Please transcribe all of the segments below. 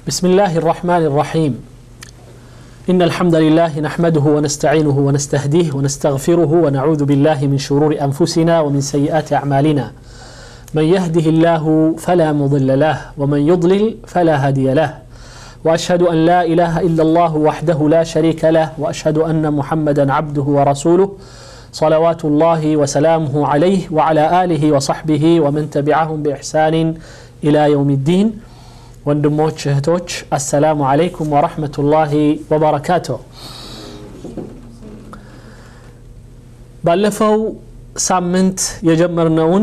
بسم الله الرحمن الرحيم إن الحمد لله نحمده ونستعينه ونستهديه ونستغفره ونعوذ بالله من شرور أنفسنا ومن سيئات أعمالنا من يهده الله فلا مضل له ومن يضلل فلا هادي له وأشهد أن لا إله إلا الله وحده لا شريك له وأشهد أن محمدا عبده ورسوله صلوات الله وسلامه عليه وعلى آله وصحبه ومن تبعهم بإحسان إلى يوم الدين ወንድሞች እህቶች አሰላሙ አለይኩም ወረሕመቱላሂ ወበረካቱ ባለፈው ሳምንት የጀመርነውን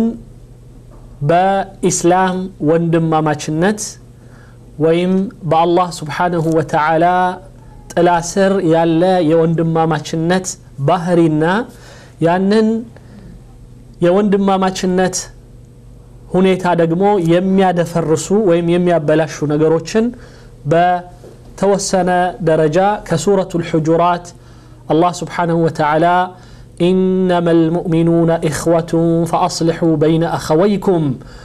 በኢስላም ወንድማማችነት ወይም በአላህ ስብሓንሁ ወተዓላ ጥላ ስር ያለ የወንድማማችነት ባህሪና ያንን የወንድማማችነት ሁኔታ ደግሞ የሚያደፈርሱ ወይም የሚያበላሹ ነገሮችን በተወሰነ ደረጃ ከሱረቱ ልሑጁራት አላህ ስብሓንሁ ወተዓላ ኢነማ ልሙእሚኑነ ኢኽወቱን ፈአስልሑ በይነ አኸወይኩም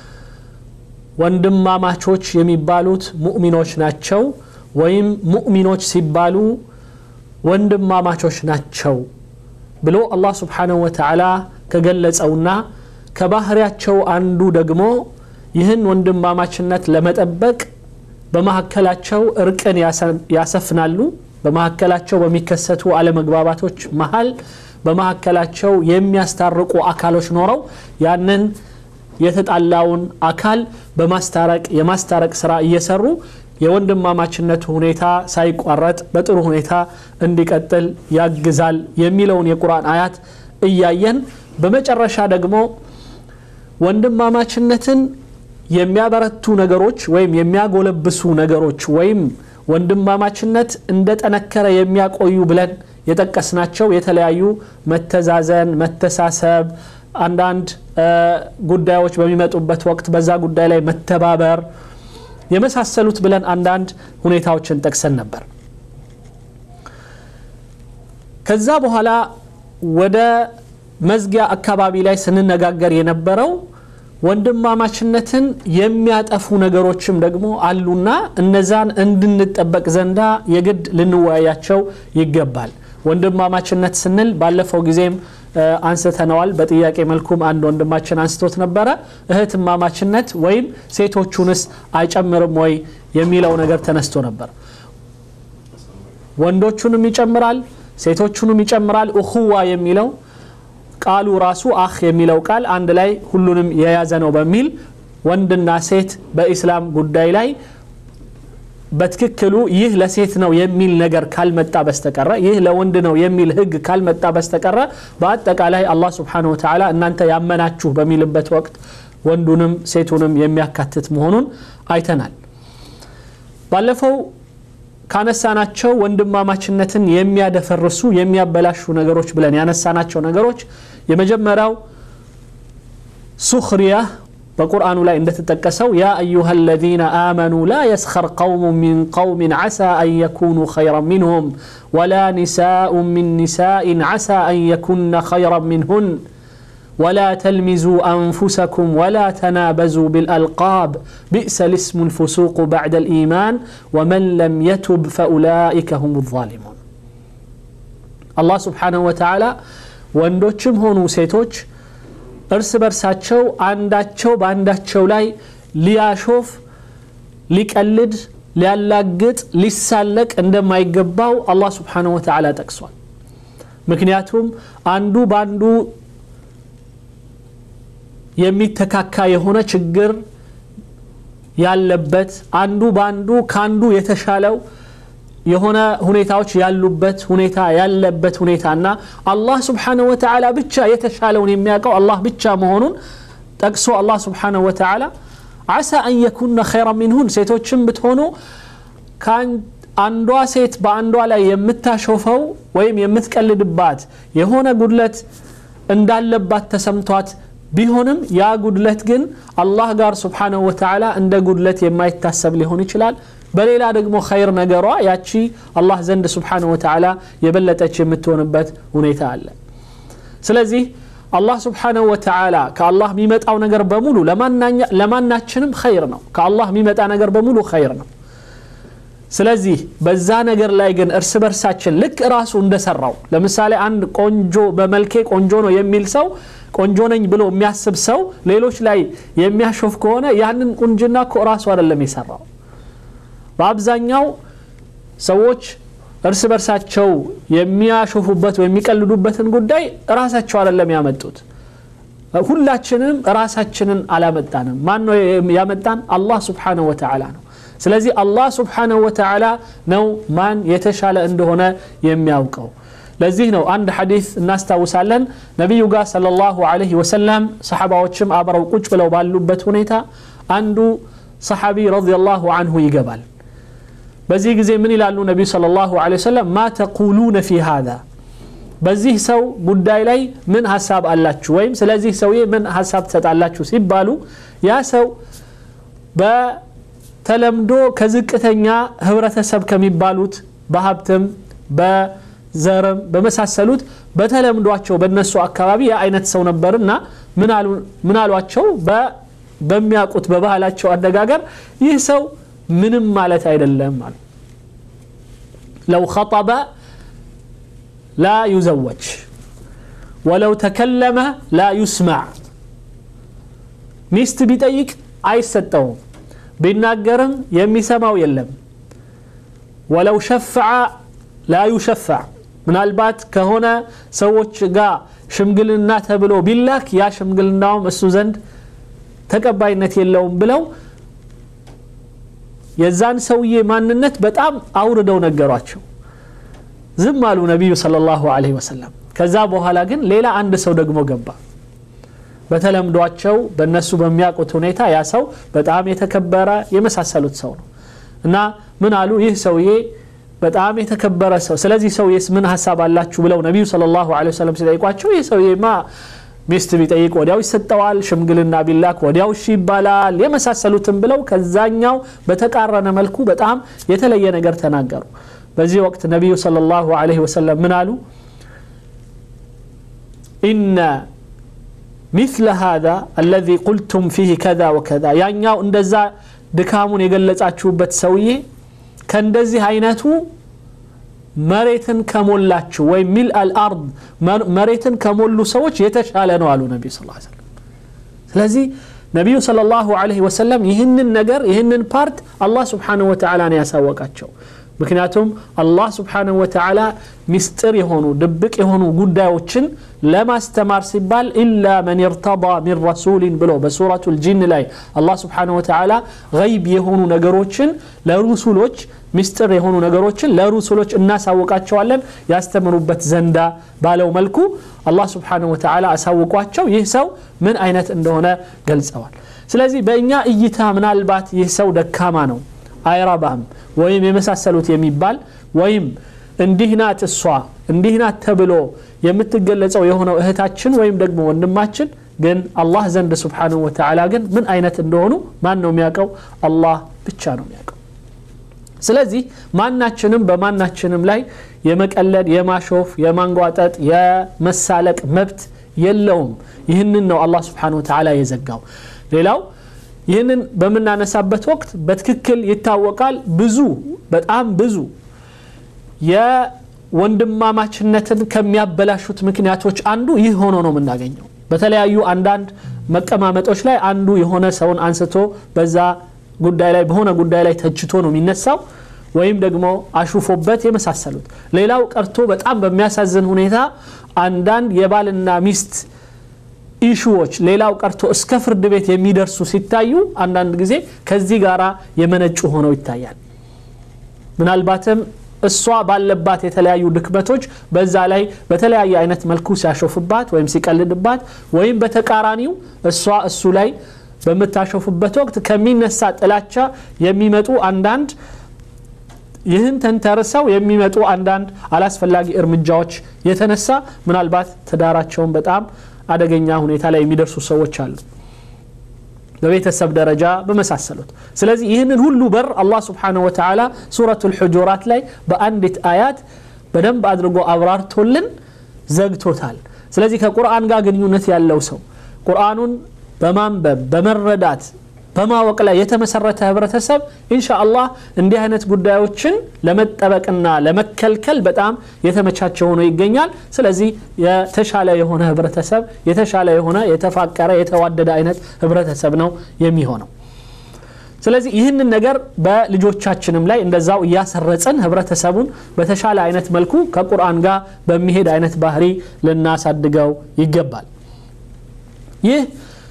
ወንድማማቾች የሚባሉት ሙእሚኖች ናቸው ወይም ሙእሚኖች ሲባሉ ወንድማማቾች ናቸው ብሎ አላህ ስብሓንሁ ወተዓላ ከገለጸውና ከባህሪያቸው አንዱ ደግሞ ይህን ወንድማማችነት ለመጠበቅ በመካከላቸው እርቅን ያሰፍናሉ በመካከላቸው በሚከሰቱ አለመግባባቶች መሀል በመካከላቸው የሚያስታርቁ አካሎች ኖረው ያንን የተጣላውን አካል በማስታረቅ የማስታረቅ ስራ እየሰሩ የወንድማማችነቱ ሁኔታ ሳይቋረጥ በጥሩ ሁኔታ እንዲቀጥል ያግዛል የሚለውን የቁርአን አያት እያየን በመጨረሻ ደግሞ ወንድማማችነትን የሚያበረቱ ነገሮች ወይም የሚያጎለብሱ ነገሮች ወይም ወንድማማችነት እንደጠነከረ የሚያቆዩ ብለን የጠቀስናቸው የተለያዩ መተዛዘን መተሳሰብ አንዳንድ ጉዳዮች በሚመጡበት ወቅት በዛ ጉዳይ ላይ መተባበር የመሳሰሉት ብለን አንዳንድ ሁኔታዎችን ጠቅሰን ነበር ከዛ በኋላ ወደ መዝጊያ አካባቢ ላይ ስንነጋገር የነበረው ወንድማማችነትን የሚያጠፉ ነገሮችም ደግሞ አሉና እነዛን እንድንጠበቅ ዘንዳ የግድ ልንወያያቸው ይገባል ወንድማማችነት ስንል ባለፈው ጊዜም አንስተነዋል በጥያቄ መልኩም አንድ ወንድማችን አንስቶት ነበረ እህትማማችነት ወይም ሴቶቹንስ አይጨምርም ወይ የሚለው ነገር ተነስቶ ነበር ወንዶቹንም ይጨምራል ሴቶቹንም ይጨምራል እኹዋ የሚለው ቃሉ ራሱ አህ የሚለው ቃል አንድ ላይ ሁሉንም የያዘ ነው በሚል ወንድና ሴት በኢስላም ጉዳይ ላይ በትክክሉ ይህ ለሴት ነው የሚል ነገር ካልመጣ በስተቀረ ይህ ለወንድ ነው የሚል ህግ ካልመጣ በስተቀረ በአጠቃላይ አላህ ስብሓን ወተላ እናንተ ያመናችሁ በሚልበት ወቅት ወንዱንም ሴቱንም የሚያካትት መሆኑን አይተናል ባለፈው ካነሳናቸው ወንድማማችነትን የሚያደፈርሱ የሚያበላሹ ነገሮች ብለን ያነሳናቸው ነገሮች የመጀመሪያው ሱክሪያ በቁርአኑ ላይ እንደተጠቀሰው ያ አዩሃ አለዚነ አመኑ ላ የስኸር ቀውሙ ሚን ቀውምን ዓሳ አን የኩኑ ኸይራን ሚንሁም ወላ ኒሳኡ ሚን ኒሳኢን ዓሳ አን የኩነ ኸይራን ሚንሁን ولا تلمزوا أنفسكم ولا تنابزوا بالألقاب بئس الاسم الفسوق بعد الإيمان ومن لم يتب فأولئك هم الظالمون الله سبحانه وتعالى ወንዶችም ሆኑ ሴቶች እርስ በርሳቸው አንዳቸው በአንዳቸው ላይ ሊያሾፍ ሊቀልድ ሊያላግጥ ሊሳለቅ እንደማይገባው አላህ ስብሓንሁ ወተዓላ ጠቅሷል ምክንያቱም አንዱ በአንዱ የሚተካካ የሆነ ችግር ያለበት አንዱ በአንዱ ከአንዱ የተሻለው የሆነ ሁኔታዎች ያሉበት ሁኔታ ያለበት ሁኔታና አላህ ስብሓንሁ ወተዓላ ብቻ የተሻለውን የሚያውቀው አላህ ብቻ መሆኑን ጠቅሶ አላህ ስብሓንሁ ወተዓላ አሳ አን የኩነ ኸይራ ሚንሁን ሴቶችም ብትሆኑ አንዷ ሴት በአንዷ ላይ የምታሾፈው ወይም የምትቀልድባት የሆነ ጉድለት እንዳለባት ተሰምቷት ቢሆንም ያ ጉድለት ግን አላህ ጋር ስብሓንሁ ወተዓላ እንደ ጉድለት የማይታሰብ ሊሆን ይችላል በሌላ ደግሞ ኸይር ነገሯ ያቺ አላህ ዘንድ ስብሓንሁ ወተዓላ የበለጠች የምትሆንበት ሁኔታ አለ ስለዚህ አላህ ስብሓንሁ ወተዓላ ከአላህ የሚመጣው ነገር በሙሉ ለማናችንም ኸይር ነው ከአላህ የሚመጣ ነገር በሙሉ ኸይር ነው ስለዚህ በዛ ነገር ላይ ግን እርስ በርሳችን ልክ ራሱ እንደሰራው ለምሳሌ አንድ ቆንጆ በመልኬ ቆንጆ ነው የሚል ሰው ቆንጆ ነኝ ብሎ የሚያስብ ሰው ሌሎች ላይ የሚያሾፍ ከሆነ ያንን ቁንጅና እኮ ራሱ አይደለም የሰራው በአብዛኛው ሰዎች እርስ በርሳቸው የሚያሾፉበት ወይ የሚቀልዱበትን ጉዳይ ራሳቸው አይደለም ያመጡት ሁላችንም ራሳችንን አላመጣንም ማን ነው ያመጣን አላህ ስብሓንሁ ወተዓላ ነው ስለዚህ አላህ ስብሓንሁ ወተዓላ ነው ማን የተሻለ እንደሆነ የሚያውቀው ለዚህ ነው አንድ ሐዲስ እናስታውሳለን ነቢዩ ጋር صለ ላሁ ዐለይሂ ወሰለም ሰሓባዎችም አብረው ቁጭ ብለው ባሉበት ሁኔታ አንዱ ሰሓቢ ረዲየላሁ አንሁ ይገባል በዚህ ጊዜ ምን ይላሉ ነቢዩ صለ ላሁ ዐለይሂ ወሰለም ማ ተቁሉነ ፊ ሃذا በዚህ ሰው ጉዳይ ላይ ምን ሀሳብ አላችሁ ወይም ስለዚህ ሰውዬ ምን ሀሳብ ትሰጣላችሁ ሲባሉ ያ ሰው በተለምዶ ከዝቅተኛ ህብረተሰብ ከሚባሉት በሀብትም በዘርም በመሳሰሉት በተለምዷቸው በእነሱ አካባቢ ያ አይነት ሰው ነበርና ምን አሏቸው በሚያውቁት በባህላቸው አነጋገር ይህ ሰው ምንም ማለት አይደለም አሉ ለው ኸጠበ ላ ዩዘወጅ ወለው ተከለመ ላ ዩስማዕ ሚስት ቢጠይቅ አይሰጠውም ቢናገርም የሚሰማው የለም ወለው ሸፍዐ ላ ዩሸፈዕ ምናልባት ከሆነ ሰዎች ጋር ሽምግልና ተብሎ ቢላክ ያ ሽምግልናውም እሱ ዘንድ ተቀባይነት የለውም ብለው የዛን ሰውዬ ማንነት በጣም አውርደው ነገሯቸው ዝም አሉ ነቢዩ صለ ላሁ ዐለይሂ ወሰለም ከዛ በኋላ ግን ሌላ አንድ ሰው ደግሞ ገባ በተለምዷቸው በእነሱ በሚያውቁት ሁኔታ ያ ሰው በጣም የተከበረ የመሳሰሉት ሰው ነው እና ምን አሉ ይህ ሰውዬ በጣም የተከበረ ሰው ስለዚህ ሰውዬስ ምን ሀሳብ አላችሁ ብለው ነቢዩ صለ ላሁ ዐለይሂ ወሰለም ሲጠይቋቸው ይህ ሰውዬማ ሚስት ቢጠይቅ ወዲያው ይሰጠዋል ሽምግልና ቢላክ ወዲያው እሺ ይባላል የመሳሰሉትን ብለው ከዛኛው በተቃረነ መልኩ በጣም የተለየ ነገር ተናገሩ በዚህ ወቅት ነቢዩ صለ ላሁ ዐለይሂ ወሰለም ምን አሉ ኢነ مثل هذا الذي قلتم فيه كذا وكذا ያኛው እንደዛ ድካሙን የገለጻችሁበት ሰውዬ ከእንደዚህ አይነቱ መሬትን ከሞላችሁ ወይም ሚል አልአርድ መሬትን ከሞሉ ሰዎች የተሻለ ነው አሉ ነቢ ስ ሰለም ስለዚህ ነቢዩ صለ ላሁ ዐለይሂ ወሰለም ይህንን ነገር ይህንን ፓርት አላህ ስብሓንሁ ወተዓላ ነው ያሳወቃቸው ምክንያቱም አላህ ስብሓንሁ ወተዓላ ሚስጥር የሆኑ ድብቅ የሆኑ ጉዳዮችን ለማስተማር ሲባል ኢላ መን እርተضى ሚን ረሱሊን ብሎ በሱረቱ ልጂን ላይ አላህ ስብሓንሁ ወተዓላ ገይብ የሆኑ ነገሮችን ለሩሱሎች ሚስጥር የሆኑ ነገሮችን ለሩሱሎች እናሳውቃቸዋለን ያስተምሩበት ዘንዳ ባለው መልኩ አላህ ስብሓንሁ ወተዓላ አሳውቋቸው ይህ ሰው ምን አይነት እንደሆነ ገልጸዋል ስለዚህ በእኛ እይታ ምናልባት ይህ ሰው ደካማ ነው አይረባም ወይም የመሳሰሉት የሚባል ወይም እንዲህ ናት እሷ እንዲህ ናት ተብሎ የምትገለጸው የሆነው እህታችን ወይም ደግሞ ወንድማችን ግን አላህ ዘንድ ስብሓንሁ ወተዓላ ግን ምን አይነት እንደሆኑ ማን ነው የሚያውቀው አላህ ብቻ ነው የሚያውቀው ስለዚህ ማናችንም በማናችንም ላይ የመቀለድ የማሾፍ የማንጓጠጥ የመሳለቅ መብት የለውም ይህንን ነው አላህ ስብሓንሁ ወተዓላ የዘጋው ሌላው ይህንን በምናነሳበት ወቅት በትክክል ይታወቃል ብዙ በጣም ብዙ የወንድማማችነትን ከሚያበላሹት ምክንያቶች አንዱ ይህ ሆኖ ነው የምናገኘው በተለያዩ አንዳንድ መቀማመጦች ላይ አንዱ የሆነ ሰውን አንስቶ በዛ ጉዳይ ላይ በሆነ ጉዳይ ላይ ተችቶ ነው የሚነሳው ወይም ደግሞ አሹፎበት የመሳሰሉት ሌላው ቀርቶ በጣም በሚያሳዝን ሁኔታ አንዳንድ የባልና ሚስት ኢሹዎች ሌላው ቀርቶ እስከ ፍርድ ቤት የሚደርሱ ሲታዩ አንዳንድ ጊዜ ከዚህ ጋር የመነጩ ሆነው ይታያል ምናልባትም እሷ ባለባት የተለያዩ ድክመቶች በዛ ላይ በተለያየ አይነት መልኩ ሲያሾፍባት ወይም ሲቀልድባት ወይም በተቃራኒው እሷ እሱ ላይ በምታሾፍበት ወቅት ከሚነሳ ጥላቻ የሚመጡ አንዳንድ ይህን ተንተርሰው የሚመጡ አንዳንድ አላስፈላጊ እርምጃዎች የተነሳ ምናልባት ትዳራቸውን በጣም አደገኛ ሁኔታ ላይ የሚደርሱ ሰዎች አሉ በቤተሰብ ደረጃ በመሳሰሉት ስለዚህ ይህንን ሁሉ በር አላህ ስብሓንሁ ወተዓላ ሱረቱ ልሑጁራት ላይ በአንዲት አያት በደንብ አድርጎ አብራርቶልን ዘግቶታል ስለዚህ ከቁርአን ጋር ግንኙነት ያለው ሰው ቁርአኑን በማንበብ በመረዳት በማወቅ ላይ የተመሰረተ ህብረተሰብ ኢንሻ አላህ እንዲህ አይነት ጉዳዮችን ለመጠበቅና ለመከልከል በጣም የተመቻቸ ሆኖ ይገኛል ስለዚህ የተሻለ የሆነ ህብረተሰብ የተሻለ የሆነ የተፋቀረ የተዋደደ አይነት ህብረተሰብ ነው የሚሆነው ስለዚህ ይህንን ነገር በልጆቻችንም ላይ እንደዛው እያሰረጽን ህብረተሰቡን በተሻለ አይነት መልኩ ከቁርአን ጋር በሚሄድ አይነት ባህሪ ልናሳድገው ይገባል ይህ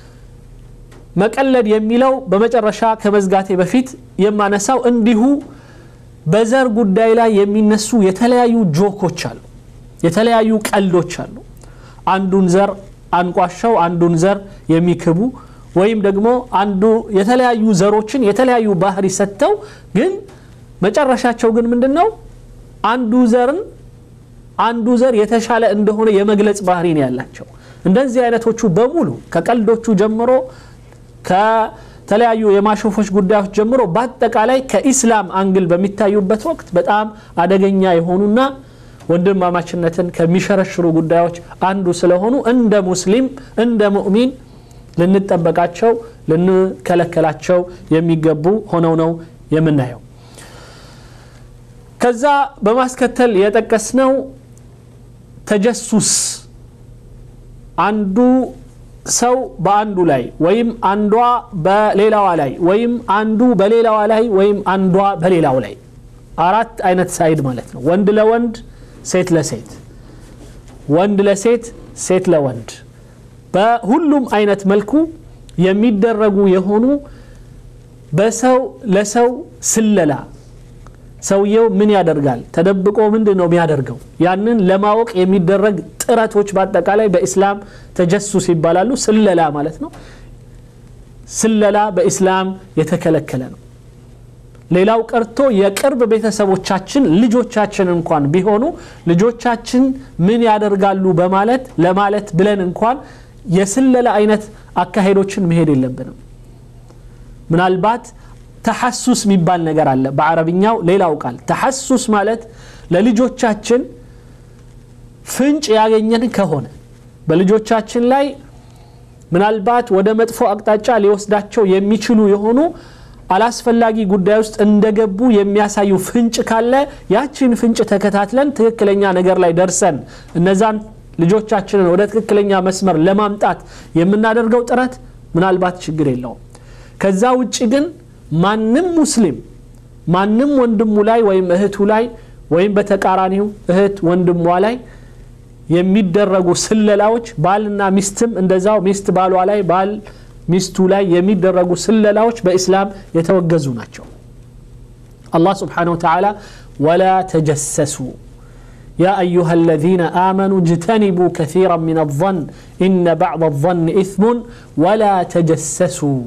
መቀለድ የሚለው በመጨረሻ ከመዝጋቴ በፊት የማነሳው እንዲሁ በዘር ጉዳይ ላይ የሚነሱ የተለያዩ ጆኮች አሉ የተለያዩ ቀልዶች አሉ አንዱን ዘር አንቋሸው አንዱን ዘር የሚክቡ ወይም ደግሞ አንዱ የተለያዩ ዘሮችን የተለያዩ ባህሪ ሰጥተው ግን መጨረሻቸው ግን ምንድን ነው አንዱ ዘርን አንዱ ዘር የተሻለ እንደሆነ የመግለጽ ባህሪ ነው ያላቸው እንደዚህ አይነቶቹ በሙሉ ከቀልዶቹ ጀምሮ ከተለያዩ የማሾፎች ጉዳዮች ጀምሮ በአጠቃላይ ከኢስላም አንግል በሚታዩበት ወቅት በጣም አደገኛ የሆኑና ወንድማማችነትን ከሚሸረሽሩ ጉዳዮች አንዱ ስለሆኑ እንደ ሙስሊም እንደ ሙእሚን ልንጠበቃቸው ልንከለከላቸው የሚገቡ ሆነው ነው የምናየው ከዛ በማስከተል የጠቀስነው ተጀሱስ አንዱ ሰው በአንዱ ላይ ወይም አንዷ በሌላዋ ላይ ወይም አንዱ በሌላዋ ላይ ወይም አንዷ በሌላው ላይ አራት አይነት ሳይድ ማለት ነው ወንድ ለወንድ ሴት ለሴት ወንድ ለሴት ሴት ለወንድ በሁሉም አይነት መልኩ የሚደረጉ የሆኑ በሰው ለሰው ስለላ ሰውየው ምን ያደርጋል ተደብቆ ምንድን ነው የሚያደርገው ያንን ለማወቅ የሚደረግ ጥረቶች በአጠቃላይ በኢስላም ተጀሱስ ይባላሉ ስለላ ማለት ነው ስለላ በኢስላም የተከለከለ ነው ሌላው ቀርቶ የቅርብ ቤተሰቦቻችን ልጆቻችን እንኳን ቢሆኑ ልጆቻችን ምን ያደርጋሉ በማለት ለማለት ብለን እንኳን የስለላ አይነት አካሄዶችን መሄድ የለብንም ምናልባት ተሐሱስ የሚባል ነገር አለ በአረብኛው ሌላው ቃል ተሐሱስ ማለት ለልጆቻችን ፍንጭ ያገኘን ከሆነ በልጆቻችን ላይ ምናልባት ወደ መጥፎ አቅጣጫ ሊወስዳቸው የሚችሉ የሆኑ አላስፈላጊ ጉዳይ ውስጥ እንደገቡ የሚያሳዩ ፍንጭ ካለ ያችን ፍንጭ ተከታትለን ትክክለኛ ነገር ላይ ደርሰን እነዛን ልጆቻችንን ወደ ትክክለኛ መስመር ለማምጣት የምናደርገው ጥረት ምናልባት ችግር የለውም ከዛ ውጭ ግን ማንም ሙስሊም ማንም ወንድሙ ላይ ወይም እህቱ ላይ ወይም በተቃራኒው እህት ወንድሟ ላይ የሚደረጉ ስለላዎች ባልና ሚስትም እንደዛው ሚስት ባሏ ላይ ባል ሚስቱ ላይ የሚደረጉ ስለላዎች በኢስላም የተወገዙ ናቸው አላህ ስብሓን ወተላ ወላ ተጀሰሱ يا أيها الذين آمنوا اجتنبوا كثيرا من الظن إن بعض الظن إثم ولا تجسسوا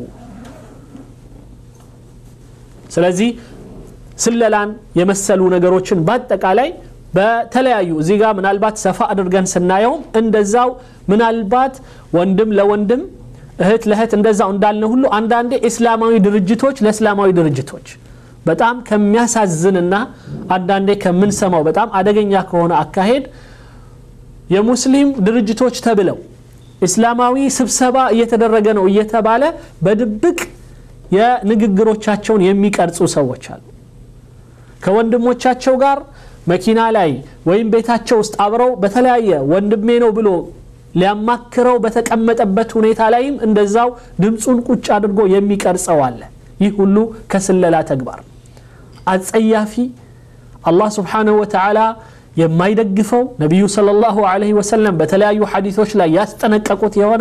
ስለዚህ ስለላን የመሰሉ ነገሮችን በአጠቃላይ በተለያዩ እዚህ ጋር ምናልባት ሰፋ አድርገን ስናየውም እንደዛው ምናልባት ወንድም ለወንድም እህት ለእህት እንደዛው እንዳልነ ሁሉ አንዳንዴ እስላማዊ ድርጅቶች ለእስላማዊ ድርጅቶች በጣም ከሚያሳዝንና አንዳንዴ ከምንሰማው በጣም አደገኛ ከሆነ አካሄድ የሙስሊም ድርጅቶች ተብለው እስላማዊ ስብሰባ እየተደረገ ነው እየተባለ በድብቅ የንግግሮቻቸውን የሚቀርጹ ሰዎች አሉ ከወንድሞቻቸው ጋር መኪና ላይ ወይም ቤታቸው ውስጥ አብረው በተለያየ ወንድሜ ነው ብሎ ሊያማክረው በተቀመጠበት ሁኔታ ላይም እንደዛው ድምፁን ቁጭ አድርጎ የሚቀርጸው አለ ይህ ሁሉ ከስለላ ተግባር አጸያፊ አላህ ስብሓንሁ ወተዓላ የማይደግፈው ነቢዩ صለ ላሁ ለ ወሰለም በተለያዩ ሐዲቶች ላይ ያስጠነቀቁት የሆነ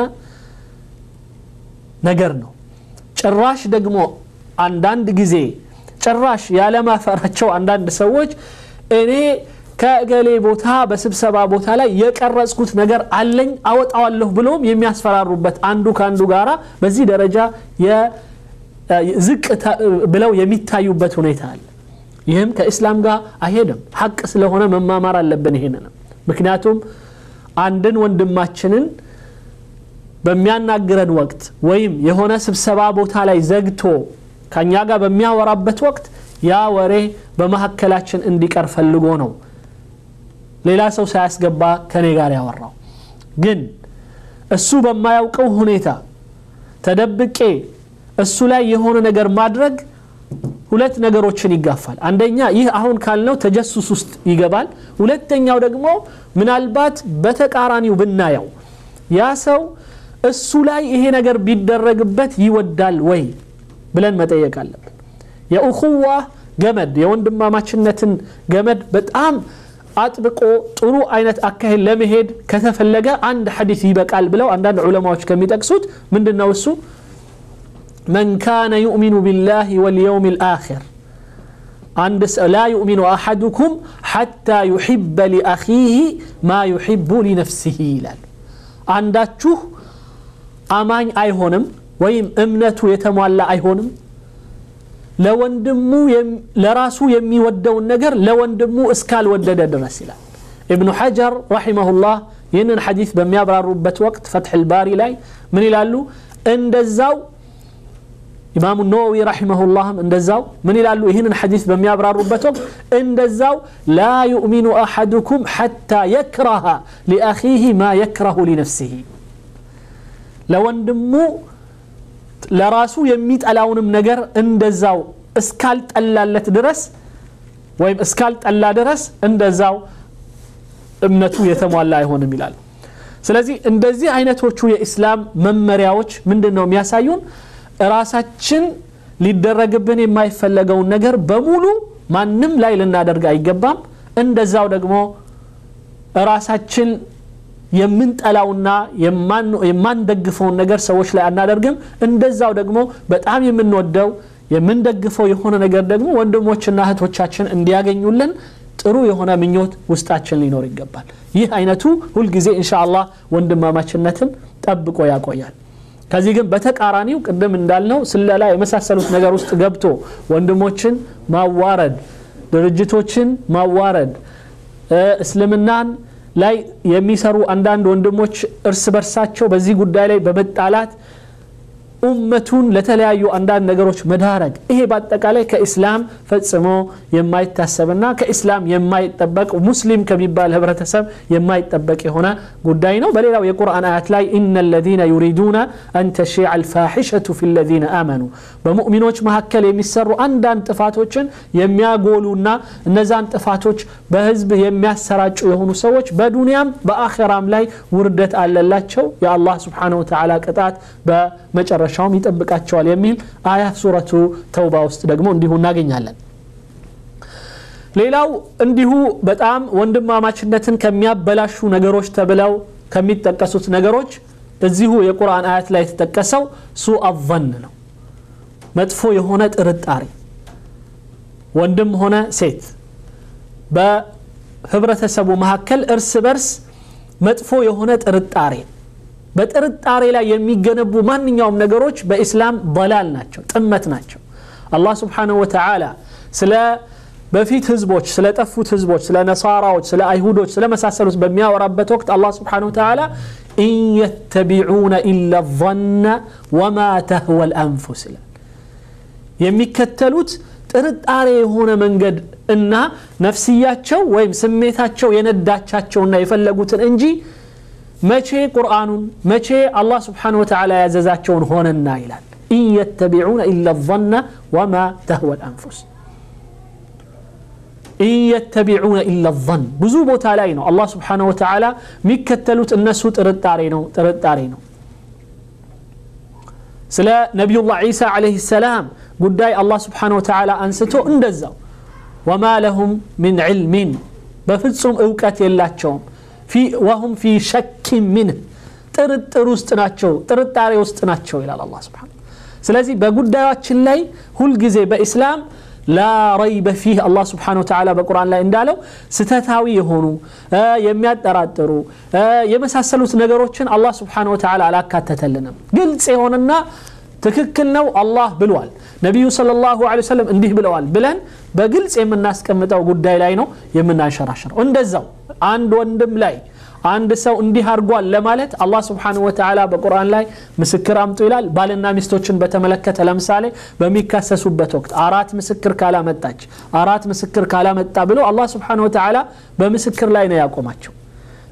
ነገር ነው ጭራሽ ደግሞ አንዳንድ ጊዜ ጭራሽ ያለማፈራቸው አንዳንድ ሰዎች እኔ ከእገሌ ቦታ በስብሰባ ቦታ ላይ የቀረጽኩት ነገር አለኝ አወጣዋለሁ ብሎም የሚያስፈራሩበት አንዱ ከአንዱ ጋራ በዚህ ደረጃ ዝቅ ብለው የሚታዩበት ሁኔታ አለ ይህም ከእስላም ጋር አይሄድም ሐቅ ስለሆነ መማማር አለብን ይሄንንም ምክንያቱም አንድን ወንድማችንን በሚያናግረን ወቅት ወይም የሆነ ስብሰባ ቦታ ላይ ዘግቶ ከእኛ ጋር በሚያወራበት ወቅት ያ ወሬ በመካከላችን እንዲቀር ፈልጎ ነው ሌላ ሰው ሳያስገባ ከኔ ጋር ያወራው ግን እሱ በማያውቀው ሁኔታ ተደብቄ እሱ ላይ የሆነ ነገር ማድረግ ሁለት ነገሮችን ይጋፋል አንደኛ ይህ አሁን ካልነው ተጀሱስ ውስጥ ይገባል ሁለተኛው ደግሞ ምናልባት በተቃራኒው ብናየው ያ ሰው እሱ ላይ ይሄ ነገር ቢደረግበት ይወዳል ወይ ብለን መጠየቅ አለብን የኡኹዋ ገመድ የወንድማማችነትን ገመድ በጣም አጥብቆ ጥሩ አይነት አካሄድ ለመሄድ ከተፈለገ አንድ ሐዲስ ይበቃል ብለው አንዳንድ ዑለማዎች ከሚጠቅሱት ምንድን ነው እሱ من كان يؤمن بالله واليوم الآخر عند لا يؤمن أحدكم حتى يحب لأخيه ما يحب لنفسه ይላል አንዳችሁ አማኝ አይሆንም ወይም እምነቱ የተሟላ አይሆንም ለወንድሙ ለራሱ የሚወደውን ነገር ለወንድሙ እስካልወደደ ድረስ ይላል ኢብኑ ሐጀር ረሒመሁላህ ይህንን ሐዲስ በሚያብራሩበት ወቅት ፈትሕ ልባሪ ላይ ምን ይላሉ እንደዛው ኢማሙ ነወዊ ረሒመሁላህም እንደዛው ምን ይላሉ ይህንን ሐዲስ በሚያብራሩበት ወቅት እንደዛው ላ ዩእሚኑ አሐዱኩም ሐታ የክረሃ ሊአኺህ ማ የክረሁ ሊነፍሲህ ለወንድሙ ለራሱ የሚጠላውንም ነገር እንደዛው እስካልጠላለት ድረስ ወይም እስካልጠላ ድረስ እንደዛው እምነቱ የተሟላ አይሆንም ይላል ስለዚህ እንደዚህ አይነቶቹ የኢስላም መመሪያዎች ምንድን ነው የሚያሳዩን ራሳችን ሊደረግብን የማይፈለገውን ነገር በሙሉ ማንም ላይ ልናደርግ አይገባም እንደዛው ደግሞ ራሳችን የምንጠላውና የማንደግፈውን ነገር ሰዎች ላይ አናደርግም እንደዛው ደግሞ በጣም የምንወደው የምንደግፈው የሆነ ነገር ደግሞ ወንድሞችና እህቶቻችን እንዲያገኙልን ጥሩ የሆነ ምኞት ውስጣችን ሊኖር ይገባል ይህ አይነቱ ሁልጊዜ እንሻ አላህ ወንድማማችነትን ጠብቆ ያቆያል ከዚህ ግን በተቃራኒው ቅድም እንዳልነው ስለላ የመሳሰሉት ነገር ውስጥ ገብቶ ወንድሞችን ማዋረድ ድርጅቶችን ማዋረድ እስልምናን ላይ የሚሰሩ አንዳንድ ወንድሞች እርስ በርሳቸው በዚህ ጉዳይ ላይ በመጣላት ኡመቱን ለተለያዩ አንዳንድ ነገሮች መዳረግ ይሄ በአጠቃላይ ከኢስላም ፈጽሞ የማይታሰብና ከኢስላም የማይጠበቅ ሙስሊም ከሚባል ህብረተሰብ የማይጠበቅ የሆነ ጉዳይ ነው በሌላው የቁርአን አያት ላይ ኢነ ለዚነ ዩሪዱነ አን ተሺዕ አልፋሒሸቱ ፊ ለዚነ አመኑ በሙእሚኖች መካከል የሚሰሩ አንዳንድ ጥፋቶችን የሚያጎሉና እነዛን ጥፋቶች በህዝብ የሚያሰራጩ የሆኑ ሰዎች በዱንያም በአኸራም ላይ ውርደት አለላቸው የአላህ ስብሓንሁ ወተዓላ ቅጣት በመጨረሻ መጨረሻውም ይጠብቃቸዋል የሚል አያት ሱረቱ ተውባ ውስጥ ደግሞ እንዲሁ እናገኛለን ሌላው እንዲሁ በጣም ወንድማማችነትን ከሚያበላሹ ነገሮች ተብለው ከሚጠቀሱት ነገሮች እዚሁ የቁርአን አያት ላይ የተጠቀሰው ሱ አዘን ነው መጥፎ የሆነ ጥርጣሬ ወንድም ሆነ ሴት በህብረተሰቡ መካከል እርስ በርስ መጥፎ የሆነ ጥርጣሬ በጥርጣሬ ላይ የሚገነቡ ማንኛውም ነገሮች በኢስላም በላል ናቸው ጥመት ናቸው አላህ ስብሓንሁ ወተዓላ ስለ በፊት ህዝቦች ስለ ጠፉት ህዝቦች ስለ ነሳራዎች ስለ አይሁዶች ስለ መሳሰሉት በሚያወራበት ወቅት አላህ ስብሓንሁ ወተዓላ ኢን የተቢዑነ ኢላ ظነ ወማ ተህወ ልአንፉስ ይላል የሚከተሉት ጥርጣሬ የሆነ መንገድ እና ነፍስያቸው ወይም ስሜታቸው የነዳቻቸውና የፈለጉትን እንጂ መቼ ቁርአኑን መቼ አላህ ስብሓን ወተዓላ ያዘዛቸውን ሆነና ይላል ኢን የተቢዑነ ኢላ ظነ ወማ ተህወ ልአንፉስ ኢን የተቢዑነ ኢላ ظን ብዙ ቦታ ላይ ነው አላህ ስብሓን ወተዓላ የሚከተሉት እነሱ ጥርጣሬ ነው ጥርጣሬ ነው ስለ ነቢዩላህ ዒሳ ዓለይህ ሰላም ጉዳይ አላህ ስብሓን ወተዓላ አንስቶ እንደዛው ወማ ለሁም ምን ዕልሚን በፍጹም እውቀት የላቸውም ወሁም ፊ ሸክ ምንህ ጥርጥር ውስጥ ናቸው ጥርጣሬ ውስጥ ናቸው ይላል አላ ስብን ስለዚህ በጉዳያችን ላይ ሁልጊዜ በኢስላም ላ ረይበ ፊህ አላህ ስብሓን ወተዓላ በቁርአን ላይ እንዳለው ስተታዊ የሆኑ የሚያጠራጥሩ የመሳሰሉት ነገሮችን አላህ ስብሓን ወተዓላ አላካተተልንም ግልጽ የሆነና ትክክል ነው አላህ ብሏል ነቢዩ صለ ላሁ ሰለም እንዲህ ብለዋል ብለን በግልጽ የምናስቀምጠው ጉዳይ ላይ ነው የምናንሸራሽረው እንደዛው አንድ ወንድም ላይ አንድ ሰው እንዲህ አድርጓል ለማለት አላህ ስብሓን ወተዓላ በቁርአን ላይ ምስክር አምጡ ይላል ባልና ሚስቶችን በተመለከተ ለምሳሌ በሚካሰሱበት ወቅት አራት ምስክር ካላመጣች አራት ምስክር ካላመጣ ብሎ አላህ ስብሓን ወተዓላ በምስክር ላይ ነው ያቆማቸው